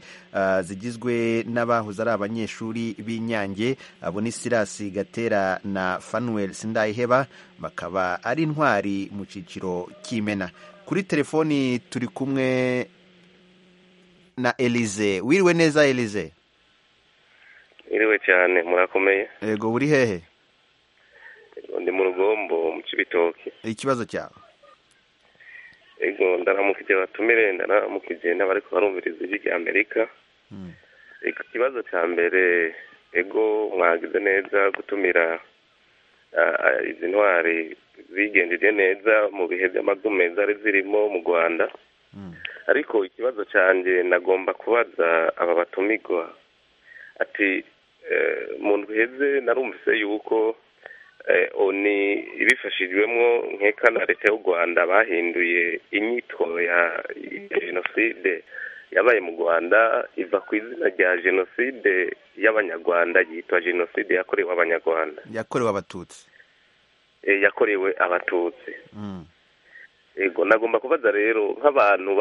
A: zigizwe n'abahoze ari abanyeshuri b'inyange abo ni sirasi gatera na fanuweli sindayiheba bakaba ari intwari mu cyiciro cy'imena kuri telefoni turi kumwe na elize wiriwe neza elize
M: wiriwe cyane murakomeye
A: yego buri hehe
M: ndi mu rugombo mu kibitoki
A: ikibazo cyawe
M: yego ndaramukije batumire ndaramukije n'abariko barumviriza ijwi rya amerika yego ikibazo cya mbere yego mwagize neza gutumira izi ntwari zigenjeje neza mu bihe by'amazume zari zirimo mu rwanda ariko ikibazo cyanjye nagomba kubaza aba batumigwa ati mu ndwiheze narumvise yuko oni ibifashijwemo nk'ekana leta y'u rwanda bahinduye inyito ya jenoside yabaye mu rwanda iva ku izina rya jenoside y'abanyarwanda yitwa jenoside yakorewe abanyarwanda
A: yakorewe abatutsi
M: yakorewe abatutsi yego nagomba kubaza rero nk'abantu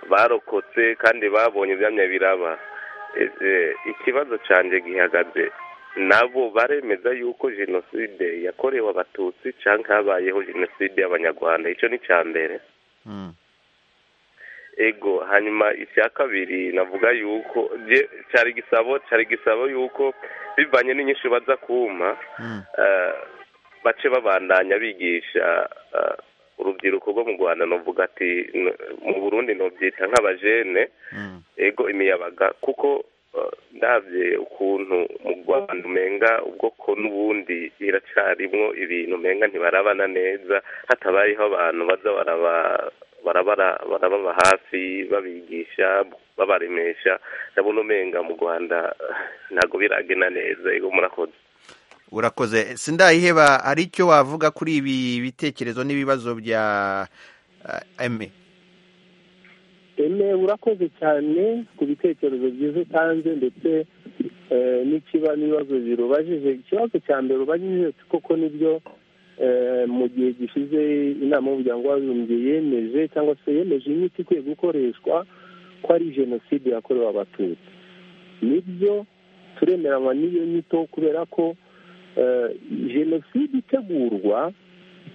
M: barokotse kandi babonye ibyanya biraba ikibazo cyanjye gihagaze nabo baremeza yuko jenoside yakorewe abatutsi cyangwa habayeho jenoside y'abanyarwanda icyo ni icya mbere ego hanyuma icya kabiri navuga yuko cyari gisabo cyari gisabo yuko bivanye n'inyinshi baza kuma bace babandanya bigisha urubyiruko rwo mu rwanda navuga ati mu burundi nubyita nk'abajene ego imiyabaga kuko ndabye ukuntu mu rwanda umenga ubwoko n'ubundi iracyarimwo ibintu umenga ntibarabana neza hatabayeho abantu baza barababa hafi babigisha babaremesha ndabona umenga mu rwanda ntabwo biragena neza iyo murakoze
A: urakoze sindayiheba hari icyo wavuga kuri ibi bitekerezo n'ibibazo bya eme
D: eme urakoze cyane ku bitekerezo byiza utanze ndetse n'ikiba n'ibibazo birubajije ikibazo cya mbere ubajije koko nibyo mu gihe gishize inama y'umuryango w'abibumbye yemeje cyangwa se yemeje imiti ikwiye gukoreshwa ko ari jenoside yakorewe abatutsi nibyo turemeranywa n'iyo nyito kubera ko jenoside itegurwa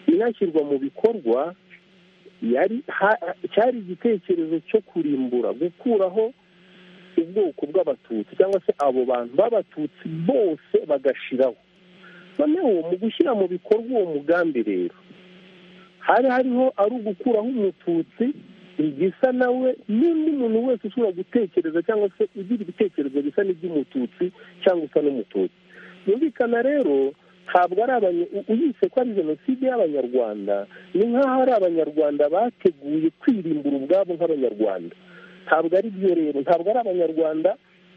D: inashyirwa mu bikorwa yari cyari igitekerezo cyo kurimbura gukuraho ubwoko bw'abatutsi cyangwa se abo bantu b'abatutsi bose bagashiraho noneho mu gushyira mu bikorwa uwo mugambi rero hari hariho ari ugukuraho umututsi igisa nawe n'undi muntu wese ushobora gutekereza cyangwa se ugira ibitekerezo bisa n'iby'umututsi cyangwa usa n'umututsi yumvikana rero ntabwo ari uyise ko ari jenoside y'abanyarwanda ni nk'aho ari abanyarwanda bateguye kwirimbura ubwabo nk'abanyarwanda ntabwo ari byo rero ntabwo ari abanyarwanda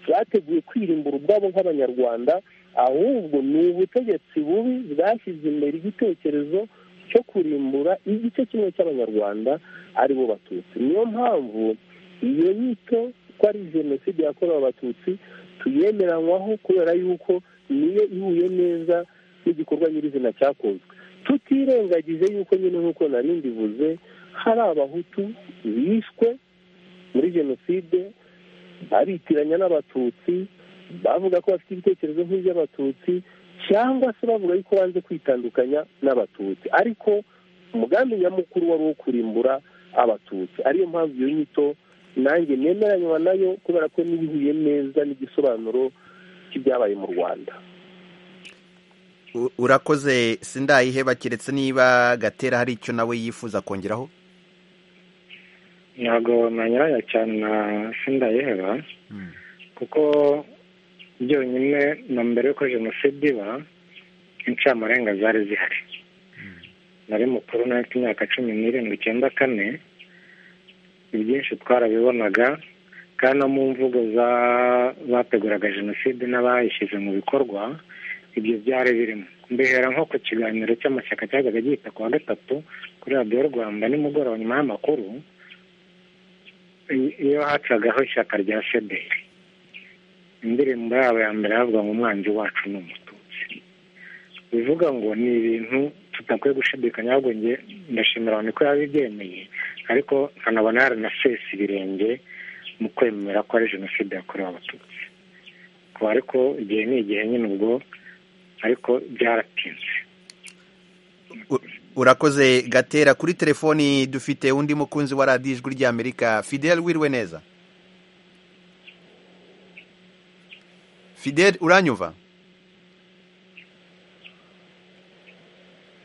D: bateguye kwirimbura ubwabo nk'abanyarwanda ahubwo ni ubutegetsi bubi bwashyize imbere igitekerezo cyo kurimbura igice kimwe cy'abanyarwanda ari bo batutsi niyo mpamvu iyo nyito ko ari jenoside yakorewe abatutsi tuyemeranywaho kubera yuko niyo ihuye neza n'igikorwa nyirizina cyakozwe tutirengagije yuko nyine nk'uko nari mbivuze hari abahutu bishwe muri jenoside babitiranya n'abatutsi bavuga ko bafite ibitekerezo nk'iby'abatutsi cyangwa se bavuga yuko banze kwitandukanya n'abatutsi ariko umugambi nyamukuru wari uwo kurimbura abatutsi ariyo mpamvu iyo nyito nanjye nemeranywa nayo kubera ko n'ibihuye neza n'igisobanuro cy'ibyabaye mu rwanda
A: urakoze sindayiheba keretse niba gatera hari icyo nawe yifuza kongeraho
G: ntabwo nanyuranya cyane na sindayiheba kuko byonyine na mbere y'uko jenoside iba incamurenga zari zihari nari mukuru n'afite imyaka cumi n'irindwi icyenda kane ibyinshi twarabibonaga kandi no mu mvugo bateguraga jenoside n'abayishyize mu bikorwa ibyo byari birimo mbihera nko ku kiganiro cy'amashyaka cyajyaga gihita ku wa gatatu kuri radiyo rwanda nimugoroba nyuma y'amakuru iyo hacagaho ishyaka rya sederi indirimbo yabo ya mbere yavuga ngo umwanzi wacu ni umututsi bivuga ngo ni ibintu tudakwiye gushidikanya ahubwo njye ndashimira abantu ko yabibyemeye ariko nkanabona yaranasesa ibirenge mu kwemera ko ari jenoside yakorewe abatutsi kuba ariko igihe ni igihe nyine ubwo ariko byaratinze
A: urakoze gatera kuri telefoni dufite undi mukunzi wa radiyo ijwi ry'amerika fidel wiriwe neza fidel uranyuva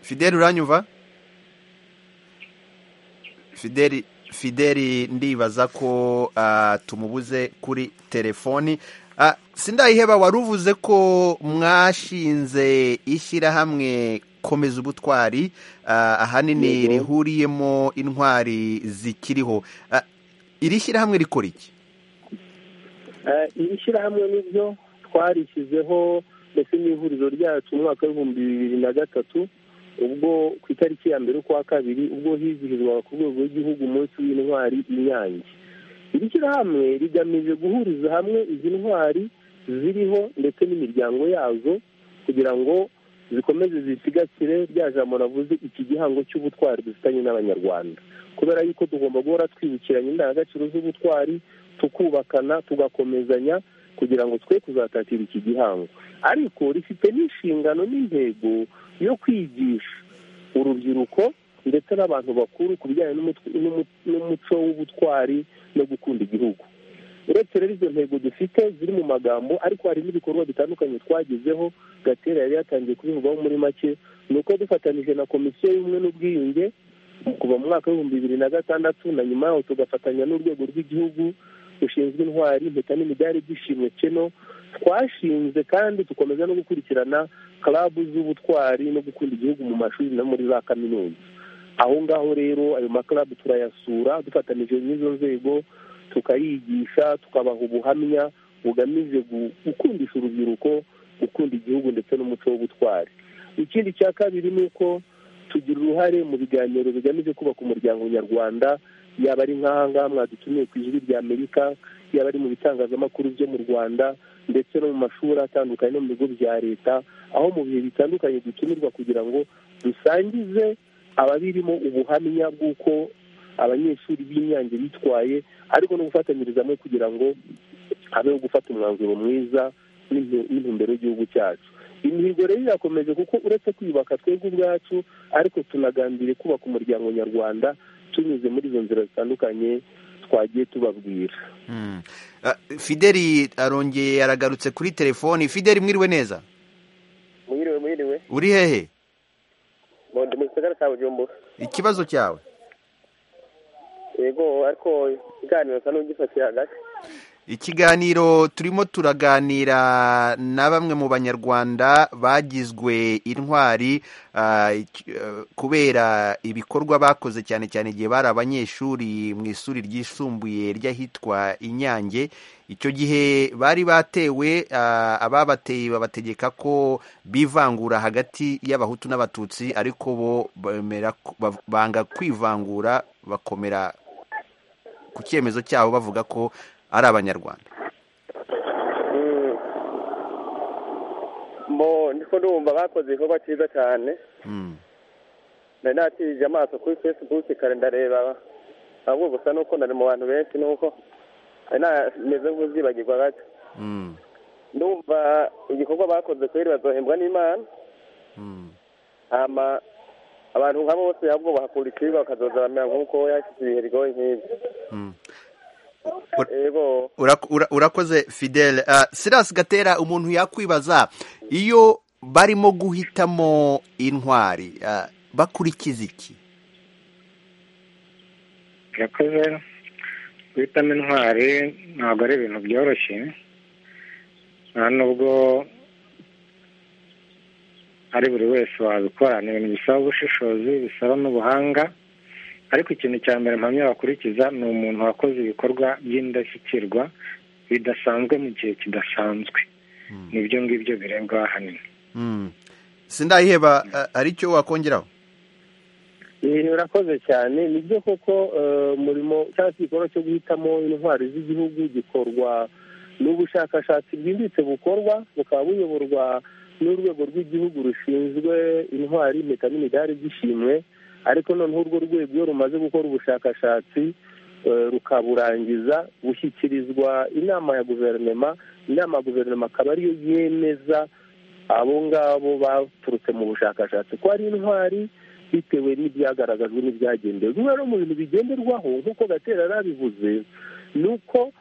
A: fideli uranyumva fideli fideli ndibaza ko tumubuze kuri telefoni sindayiheba wari uvuze ko mwashinze ishyirahamwe komeza ubutwari ahanini rihuriyemo intwari zikiriho iri shyirahamwe rikora iki
D: iri shyirahamwe nibyo twarishyizeho ndetse n'ihuriro ryacu mu mwaka w'ibihumbi bibiri na gatatu ubwo ku itariki ya mbere ukwa kabiri ubwo hizihizwaga ku rwego rw'igihugu umunsi w'intwari inyange iri shyirahamwe rigamije guhuriza hamwe izi ntwari ziriho ndetse n'imiryango yazo kugira ngo zikomeze zisigasire rya jambo navuze iki gihango cy'ubutwari dufitanye n'abanyarwanda kubera yuko tugomba guhora twibukiranya indangagaciro z'ubutwari tukubakana tugakomezanya kugira ngo twe kuzatatira iki gihango ariko rifite n'inshingano n'intego yo kwigisha urubyiruko ndetse n'abantu bakuru ku bijyanye n'umuco w'ubutwari no gukunda igihugu uretse rero izo ntego dufite ziri mu magambo ariko hari n'ibikorwa bitandukanye twagezeho gatera yari yatangiye kubivugaho muri make ni uko dufatanije na komisiyo y'ubumwe n'ubwiyunge kuva mu mwaka w'ibihumbi bibiri na gatandatu na nyuma yaho tugafatanya n'urwego rw'igihugu rushinzwe intwari impeta n'imidari byishimye keno twashinze kandi dukomeza no gukurikirana karabu z'ubutwari no gukunda igihugu mu mashuri no muri za kaminuza aho ngaho rero ayo makarabu turayasura dufatanije n'izo nzego tukayigisha tukabaha ubuhamya bugamije gukundisha urubyiruko gukunda igihugu ndetse n'umuco w'ubutwari ikindi cya kabiri ni uko tugira uruhare mu biganiro bigamije kubaka umuryango nyarwanda yaba ari nk'aha ngaha mwadutumiye ku ijwi rya amerika yaba ari mu bitangazamakuru byo mu rwanda ndetse no mu mashuri atandukanye no mu bigo bya leta aho mu bihe bitandukanye dutumirwa kugira ngo dusangize ababirimo ubuhamya bw'uko abanyeshuri b'inyange bitwaye ariko no gufatanyiriza hamwe kugira ngo habeho gufata umwanzuro mwiza n'intumbero y'igihugu cyacu imihigo rero irakomeje kuko uretse kwiyubaka twebwe ubwacu ariko tunagambiriye kubaka umuryango nyarwanda tunyuze muri izo nzira zitandukanye twagiye tubabwira
A: fideli arongeye aragarutse kuri telefoni fideli mwiriwe neza
E: mwiriwe mwiriwe
A: uri hehe
E: ndi mu gisagara cya bujumbura
A: ikibazo cyawe
E: yego ariko ikiganiro nsa n'ugifatiye hagati
A: ikiganiro turimo turaganira na bamwe mu banyarwanda bagizwe intwari kubera ibikorwa bakoze cyane cyane igihe bari abanyeshuri mu ishuri ryisumbuye ry'ahitwa inyange icyo gihe bari batewe ababateye babategeka ko bivangura hagati y'abahutu n'abatutsi ariko bo banga kwivangura bakomera ku cyemezo cyabo bavuga ko ari abanyarwanda
E: ndiko ndumva bakoze igikorwa cyiza cyane nari nakirije amaso kuri facebook kare ndareba ahubwo gusa nuko nari mu bantu benshi nuko nari nameze nk'uzibagirwa gato ndumva igikorwa bakoze kubera bazohembwa n'imana hama abantu nk'abo bose ahubwo bahakura ikibiba bakazoza bamera nk'uko yashyize ibihe bigoye nk'ibyo yego
A: Ura- ura- urakoze fidele Ah, silas gatera umuntu yakwibaza iyo barimo guhitamo intwari ah, bakurikiza iki
G: yakoze guhitamo intwari ntabwo ari ibintu byoroshye nta nubwo ari buri wese wabikora ni ibintu bisaba ubushishozi bisaba n'ubuhanga ariko ikintu cya mbere mpamya bakurikiza ni umuntu wakoze ibikorwa by'indashyikirwa bidasanzwe mu gihe kidasanzwe nibyo ngibyo birebwa ahanini
A: sindayiheba ah, hari icyo wakongeraho
D: Eh, urakoze cyane ni byo koko eh, umurimo cyangwa se igikorwa cyo guhitamo intwari z'igihugu gikorwa n'ubushakashatsi bwimbitse bukorwa bukaba buyoborwa n'urwego rw'igihugu rushinzwe intwari impeta n'imidari by'ishimwe ariko noneho urwo rwego iyo rumaze gukora ubushakashatsi eh, rukaburangiza bushyikirizwa inama ya guverinoma inama ya guverinoma akaba ariyo yemeza abo ngabo baturutse mu bushakashatsi ko ari intwari bitewe n'ibyagaragajwe n'ibyagendewe bimwe rero mu bintu bigenderwaho nk'uko gatera yarabivuze ni uko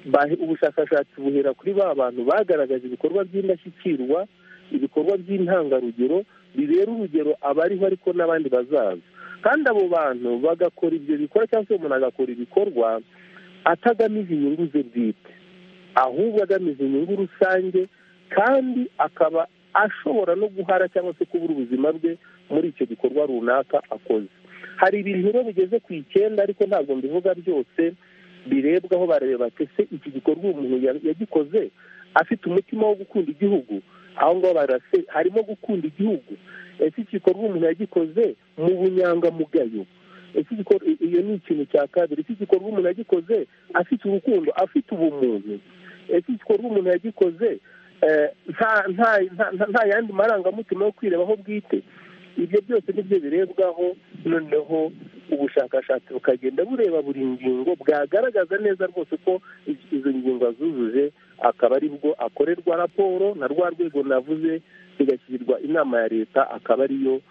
D: ba- ubushakashatsi buhera kuri ba bantu bagaragaje ibikorwa by'indashyikirwa ibikorwa by'intangarugero bibera urugero abariho ariko n'abandi bazaza kandi abo bantu bagakora ibyo bikorwa cyangwa se umuntu agakora ibikorwa atagamije inyungu ze bwite ahubwo agamije inyungu rusange kandi akaba ashobora no guhara cyangwa se kubura ubuzima bwe muri icyo gikorwa runaka akoze hari ibintu rero bigeze ku icyenda ariko ntabwo mbivuga byose birebwaho bareba bati se iki gikorwa uyu muntu ya- yagikoze afite umutima wo gukunda igihugu aho ngaho barase harimo gukunda igihugu ese iki gikorwa umuntu yagikoze mu bunyangamugayo ese igikor- i- iyo ni ikintu cya kabiri ese igikorwa umuntu yagikoze afite urukundo afite ubumuntu ese igikorwa umuntu yagikoze eh, nta nta nta- nta- nta yandi marangamutima yo kwirebaho bwite ibyo byose nibyo birebwaho noneho ubushakashatsi bukagenda bureba buri ngingo bwagaragaza neza rwose ko iz- izo ngingo azujuje akaba ari bwo akorerwa raporo na rwa rwego navuze igashyirirwa inama ya leta akaba ariyo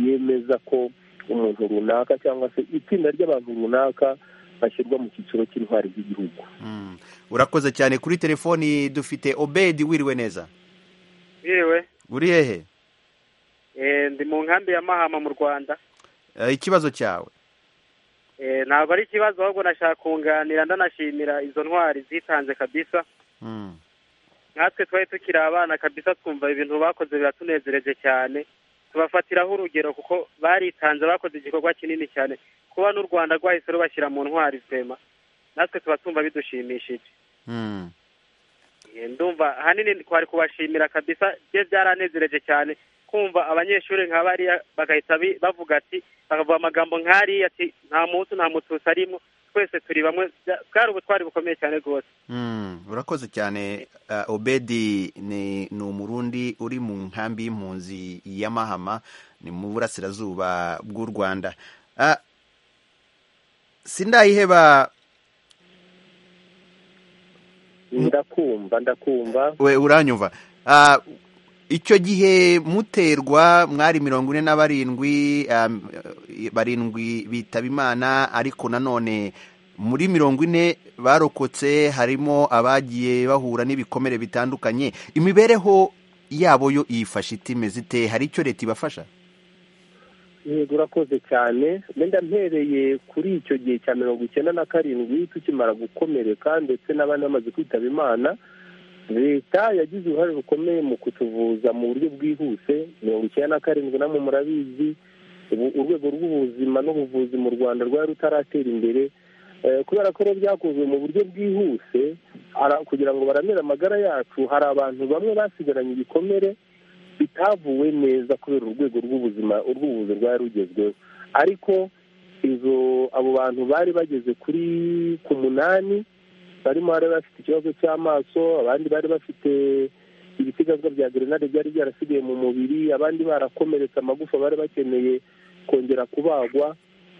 D: yemeza ko umuntu runaka cyangwa se itsinda ry'abantu runaka bashyirwa mu cyiciro cy'intwari z'igihugu
A: Mm. urakoze cyane kuri telefoni dufite obedi wiriwe neza
N: yewe
A: uri hehe
N: eh, ndi mu nkambi ya mahama mu rwanda
A: Eh, ikibazo cyawe
N: Eh, ntabwo ari ikibazo ahubwo nashaka kunganira ndanashimira izo ntwari zitanze kabisa
A: Mm.
N: nkatwe twari tukiri abana kabisa twumva ibintu bakoze biratunezereje cyane tubafatiraho urugero kuko baritanze bakoze igikorwa kinini cyane kuba n'u rwanda rwahise rubashyira mu ntwari twema natwe tuba twumva bidushimishije
A: Mm.
N: Eh, ndumva ahanini twari kubashimira kabisa bye byaranezereje cyane kumva abanyeshuri nka bariya bagahita bi- bavuga ati bakavuga amagambo nk'ariya ati nta mutu nta mututsi arimo twese turi bamwe Bya- bwari ubutwari bukomeye cyane rwose
A: Mm, urakoze cyane uh, obedi ni, ni umurundi uri mu nkambi y'impunzi ya mahama ni mu burasirazuba bw'u rwanda uh, sindayiheba
D: ndakumva ndakumva
A: we uranyumva Ah, icyo gihe muterwa mwari mirongo ine na barindwi am, eh, barindwi bitaba imana ariko nanone muri mirongo ine barokotse harimo abagiye bahura n'ibikomere bitandukanye imibereho yabo yo yifashe itimeze ite hari icyo leta ibafasha
D: yego urakoze cyane wenda mpereye kuri icyo gihe cya mirongo icyenda na karindwi tukimara gukomereka ndetse n'abandi bamaze kwitaba imana leta yagize uruhare rukomeye mu kutuvuza mu buryo bwihuse mirongo icyenda na karindwi namwe murabizi ubu urwego rw'ubuzima n'ubuvuzi mu rwanda rwari rutaratera imbere Eh, kubera ko rero byakozwe mu buryo bwihuse ara- kugira ngo baramire amagara yacu hari abantu bamwe basigaranye ibikomere bitavuwe neza kubera urwego rw'ubuzima urw'ubuvuzi rwari rugezweho ariko izo abo bantu bari bageze kuri ku munani barimo bari bafite ikibazo cy'amaso abandi bari bafite ibisigazwa bya gerenade byari byarasigaye mu mubiri abandi barakomeretse amagufa bari bakeneye kongera kubagwa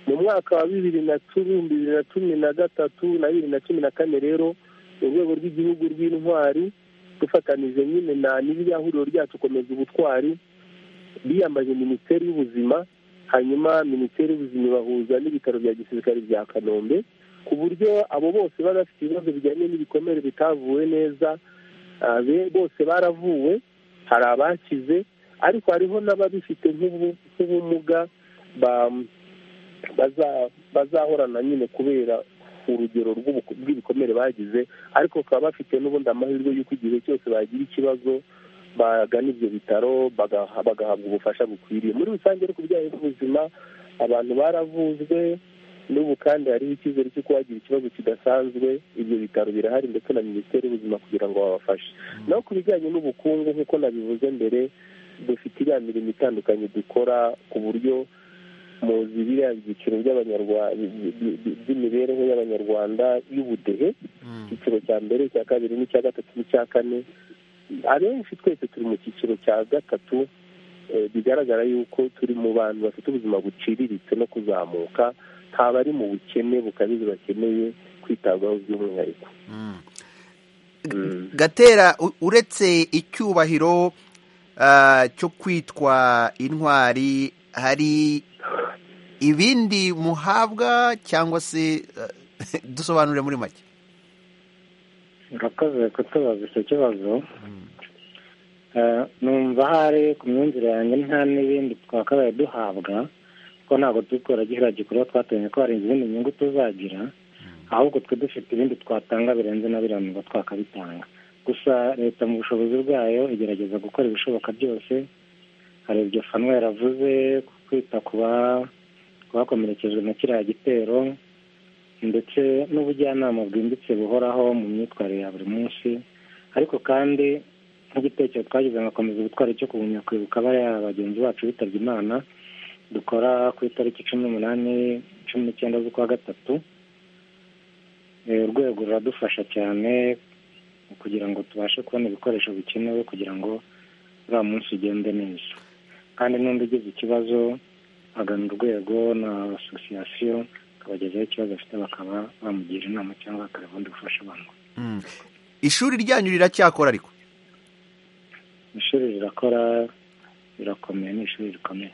D: mu mwaka wa bibiri na cumi bibiri na cumi na gatatu na bibiri na cumi na kane rero urwego rw'igihugu rw'intwari dufatanije nyine na n'iriya huriro ryacu komeza ubutwari biyambaje minisiteri y'ubuzima hanyuma minisiteri y'ubuzima ibahuza n'ibitaro bya gisirikare bya kanombe ku buryo abo bose bari bafite ibibazo bijyanye n'ibikomere bitavuwe neza bose baravuwe hari abakize ariko hariho n'ababifite nk'ubumuga bazahorana nyine kubera urugero rw'ibikomere bagize ariko bakaba bafite n'ubundi amahirwe y'uko igihe cyose bagira ikibazo bagana ibyo bitaro bagahabwa ubufasha bukwiriye muri rusange ariko bijyanye n'ubuzima abantu baravuzwe n'ubu kandi hariho icyizere cy'uko wagira ikibazo kidasanzwe ibyo bitaro birahari ndetse na minisiteri y'ubuzima kugira ngo babafashe naho ku bijyanye n'ubukungu nk'uko nabivuze mbere dufite iriya mirimo itandukanye dukora ku buryo muzi biriya byiciro by'imibereho y'abanyarwanda y'ubudehe icyiciro cya mbere icya kabiri n'icya gatatu n'icya kane abenshi twese turi mu cyiciro cya gatatu bigaragara yuko turi mu bantu bafite ubuzima buciriritse no kuzamuka nta bari mu bukene bukabije bakeneye kwitabwaho by'umwihariko
A: gatera uretse icyubahiro cyo kwitwa intwari hari ibindi muhabwa cyangwa se dusobanure muri make
G: urakoze kutubaza icyo kibazo numva ahari ku myumvire yanjye nta n'ibindi twakabaye duhabwa kuko ntabwo turi gihera gikorwa twateganya ko hari izindi nyungu tuzagira ahubwo twe dufite ibindi twatanga birenze na biriya ngo twakabitanga gusa leta mu bushobozi bwayo igerageza gukora ibishoboka byose hari ibyo fanwa yaravuze kwita ku bakomerekejwe na kiriya gitero ndetse n'ubujyanama bwimbitse buhoraho mu myitwarire ya buri munsi ariko kandi nk'igitekerezo twagize ngakomeza ubutwari cyo kugumya kwibuka bariya bagenzi bacu bitabye imana dukora ku itariki cumi n'umunani cumi n'icyenda z'ukwa gatatu urwego ruradufasha cyane kugira ngo tubashe kubona ibikoresho bikenewe kugira ngo uriya munsi ugende neza kandi n'undi ugize ikibazo agana urwego na asosiyasiyo akabagezaho ikibazo afite bakaba bamugira inama cyangwa bakaba ubundi bufasha abantu
A: ishuri ryanyu riracyakora ariko
G: ishuri rirakora birakomeye ni ishuri rikomeye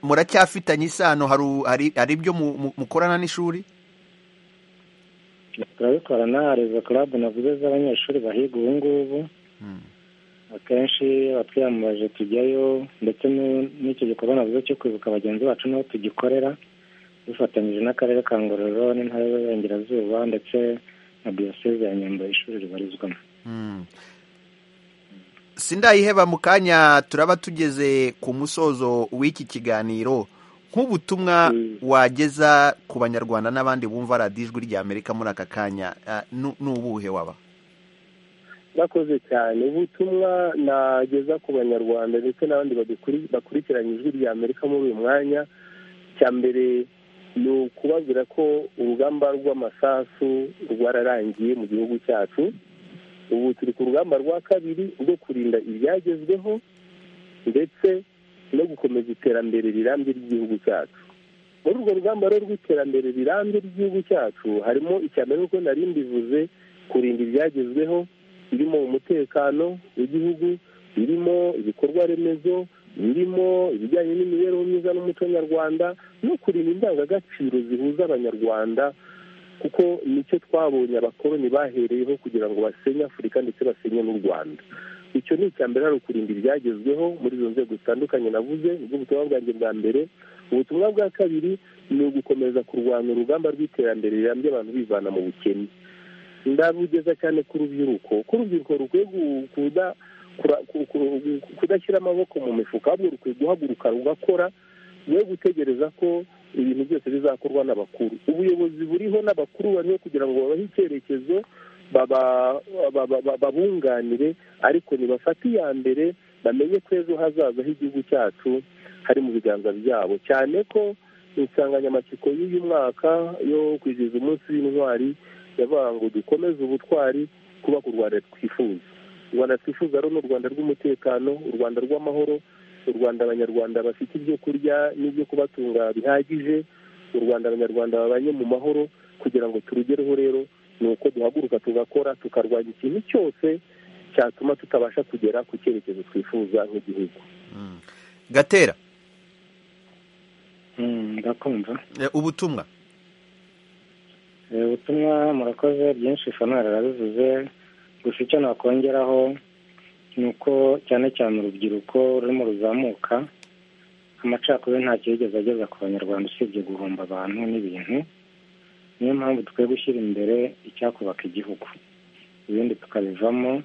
A: muracyafitanye isano hari ibyo mukorana n'ishuri
G: turabikorana hari izo club navuze z'abanyeshuri bahiga ubu ngubu akenshi twiyambaje tujyayo ndetse n'icyo gikorwa navuze cyo kwibuka bagenzi bacu n'aho tugikorera dufatanyije n'akarere ka ngororero n'intara y'uburengerazuba ndetse na diyoseze ya nyundo ishuri ribarizwamo
A: sindayiheba mu kanya turaba tugeze ku musozo w'iki kiganiro nk'ubutumwa wageza ku banyarwanda n'abandi bumva radiyo ijwi ry'amerika muri aka kanya ni ubuhe waba
D: bakoze cyane ubutumwa nageza ku banyarwanda ndetse n'abandi bakurikiranye ijwi ry'amerika muri uyu mwanya cya mbere ni ukubabwira ko urugamba rw'amasasu rwararangiye mu gihugu cyacu ubu turi ku rugamba rwa kabiri rwo kurinda ibyagezweho ndetse no gukomeza iterambere rirambye ry'igihugu cyacu muri urwo rugamba rero rw'iterambere rirambye ry'igihugu cyacu harimo icya mbere kuko nari mbivuze kurinda ibyagezweho birimo umutekano w'igihugu birimo ibikorwa remezo birimo ibijyanye n'imibereho myiza n'umuco nyarwanda no kurinda indangagaciro zihuza abanyarwanda kuko nicyo twabonye abakoroni bahereyeho kugira ngo basenye afurika ndetse basenye n'u rwanda icyo ni icya mbere hari ukurinda ibyagezweho muri izo nzego zitandukanye navuze nibwo butumwa bwanjye bwa mbere ubutumwa bwa kabiri ni ugukomeza kurwanya urugamba rw'iterambere rirambye abantu bivana mu bukene ndabugeza cyane ku rubyiruko ko urubyiruko rukwiye kudashyira amaboko mu mifuka ahubwo rukwiye guhaguruka rugakora rwe gutegereza ko ibintu byose bizakorwa n'abakuru ubuyobozi buriho n'abakuru bariho kugira ngo babahe icyerekezo babunganire ariko nibafate iya mbere bamenye ko ejo hazaza h'igihugu cyacu hari mu biganza byabo cyane ko insanganyamatsiko y'uyu mwaka yo kwizihiza umunsi w'intwari yavuga ngo dukomeze ubutwari kubaka u rwanda twifuza u rwanda twifuza rero ni u rwanda rw'umutekano u rwanda rw'amahoro u rwanda abanyarwanda bafite ibyo kurya n'ibyo kubatunga bihagije u rwanda abanyarwanda babanye mu mahoro kugira ngo turugereho rero ni uko duhaguruka tugakora tukarwanya ikintu cyose cyatuma tutabasha kugera ku cyerekezo twifuza nk'igihugu
A: gatera
G: ndakumva
A: Eh, ubutumwa
G: Eh, ubutumwa murakoze byinshi fanara arabivuze gusa icyo nakongeraho ni uko cyane cyane urubyiruko rurimo ruzamuka amacakubiri ntacyo yigeze ageza ku banyarwanda usibye guhomba abantu n'ibintu niyo mpamvu dukwiye gushyira imbere icyakubaka igihugu ibindi tukabivamo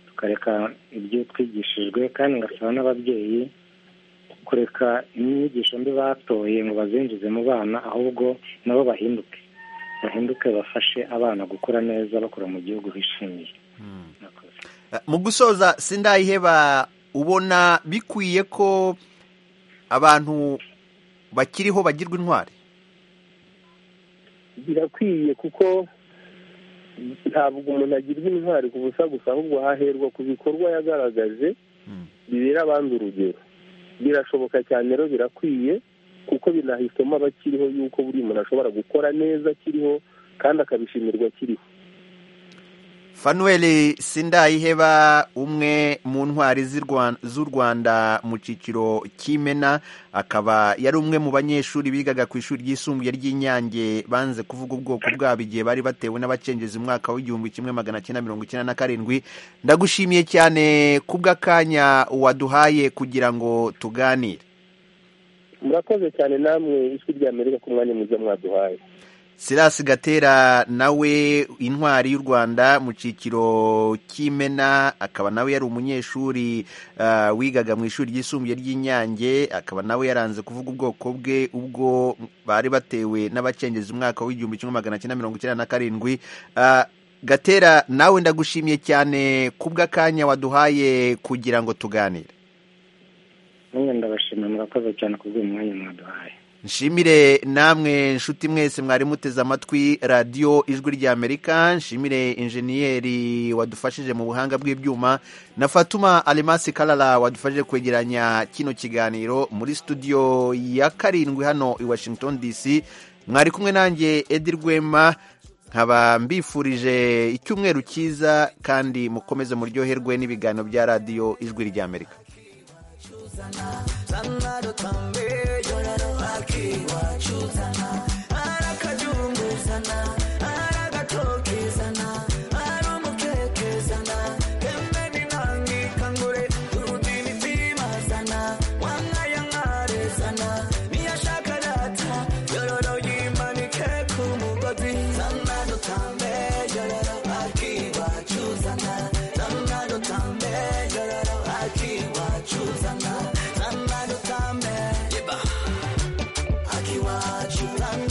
G: tukareka ibyo twigishijwe kandi ngasaba n'ababyeyi kureka inyigisho mbi batoye ngo bazinjize mu bana ahubwo nabo bahinduke bahinduke bafashe abana gukura neza bakura mu gihugu bishimiye
A: Eh, mu gusoza sindayiheba ubona bikwiye ko abantu bakiriho bagirwa intwari
D: birakwiye kuko ntabwo umuntu agirwa intwari ku busa gusa ahubwo haherwa ku bikorwa yagaragaje bibera abandi urugero birashoboka cyane rero birakwiye kuko binahitamo abakiriho yuko buri muntu ashobora gukora neza akiriho kandi akabishimirwa akiriho
A: fanuel sindayiheba umwe mu ntwari z'i Rwan- z'u rwanda mu cyiciro cy'imena akaba yari umwe mu banyeshuri bigaga ku ishuri ryisumbuye ry'inyange banze kuvuga ubwoko bwabo igihe bari batewe n'abacengezi mu mwaka w'igihumbi kimwe magana cyenda mirongo icyenda na karindwi ndagushimiye cyane kubw'akanya waduhaye kugira ngo tuganire
D: murakoze cyane namwe ijwi rya amerika ku mwanya mwiza mwaduhaye
A: Silas Gatera nawe intwari y'u Rwanda mu cyiciro cy'imena akaba nawe yari umunyeshuri ah, wigaga mu ishuri ryisumbuye ry'Inyange akaba nawe yaranze kuvuga ubwoko bwe ubwo bari batewe n'abacengezi mu mwaka w'igihumbi kimwe magana cyenda mirongo icyenda na karindwi Ah, Gatera nawe ndagushimiye cyane kubw'akanya waduhaye kugira ngo tuganire
G: nanjye ndabashimira murakoze cyane ku bw'uyu mwanya mwaduhaye
A: nshimire namwe nshuti mwese mwari muteze amatwi radiyo ijwi rya amerika nshimire injeniyeri wadufashije mu buhanga bw'ibyuma na fatuma alemasi karara wadufashije kwegeranya kino kiganiro muri studio ya karindwi hano i washington dc mwari kumwe nanjye edi rwema nkaba mbifurije icyumweru cyiza kandi mukomeze muryoherwe n'ibiganiro bya radiyo ijwi rya amerika
O: akiwachuzana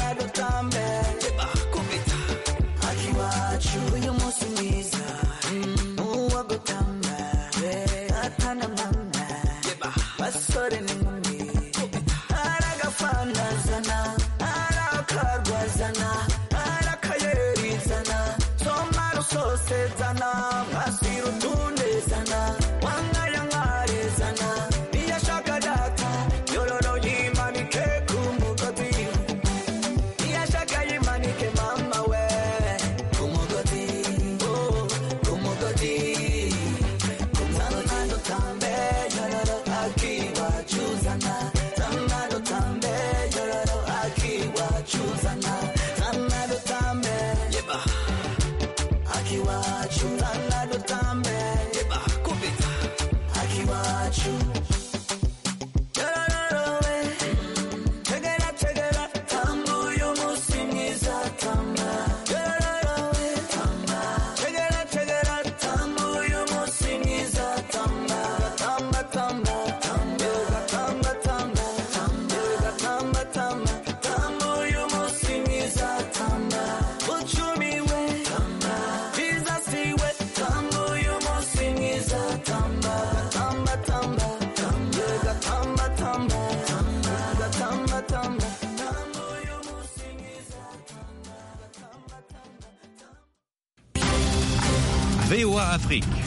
A: VOA Afrique.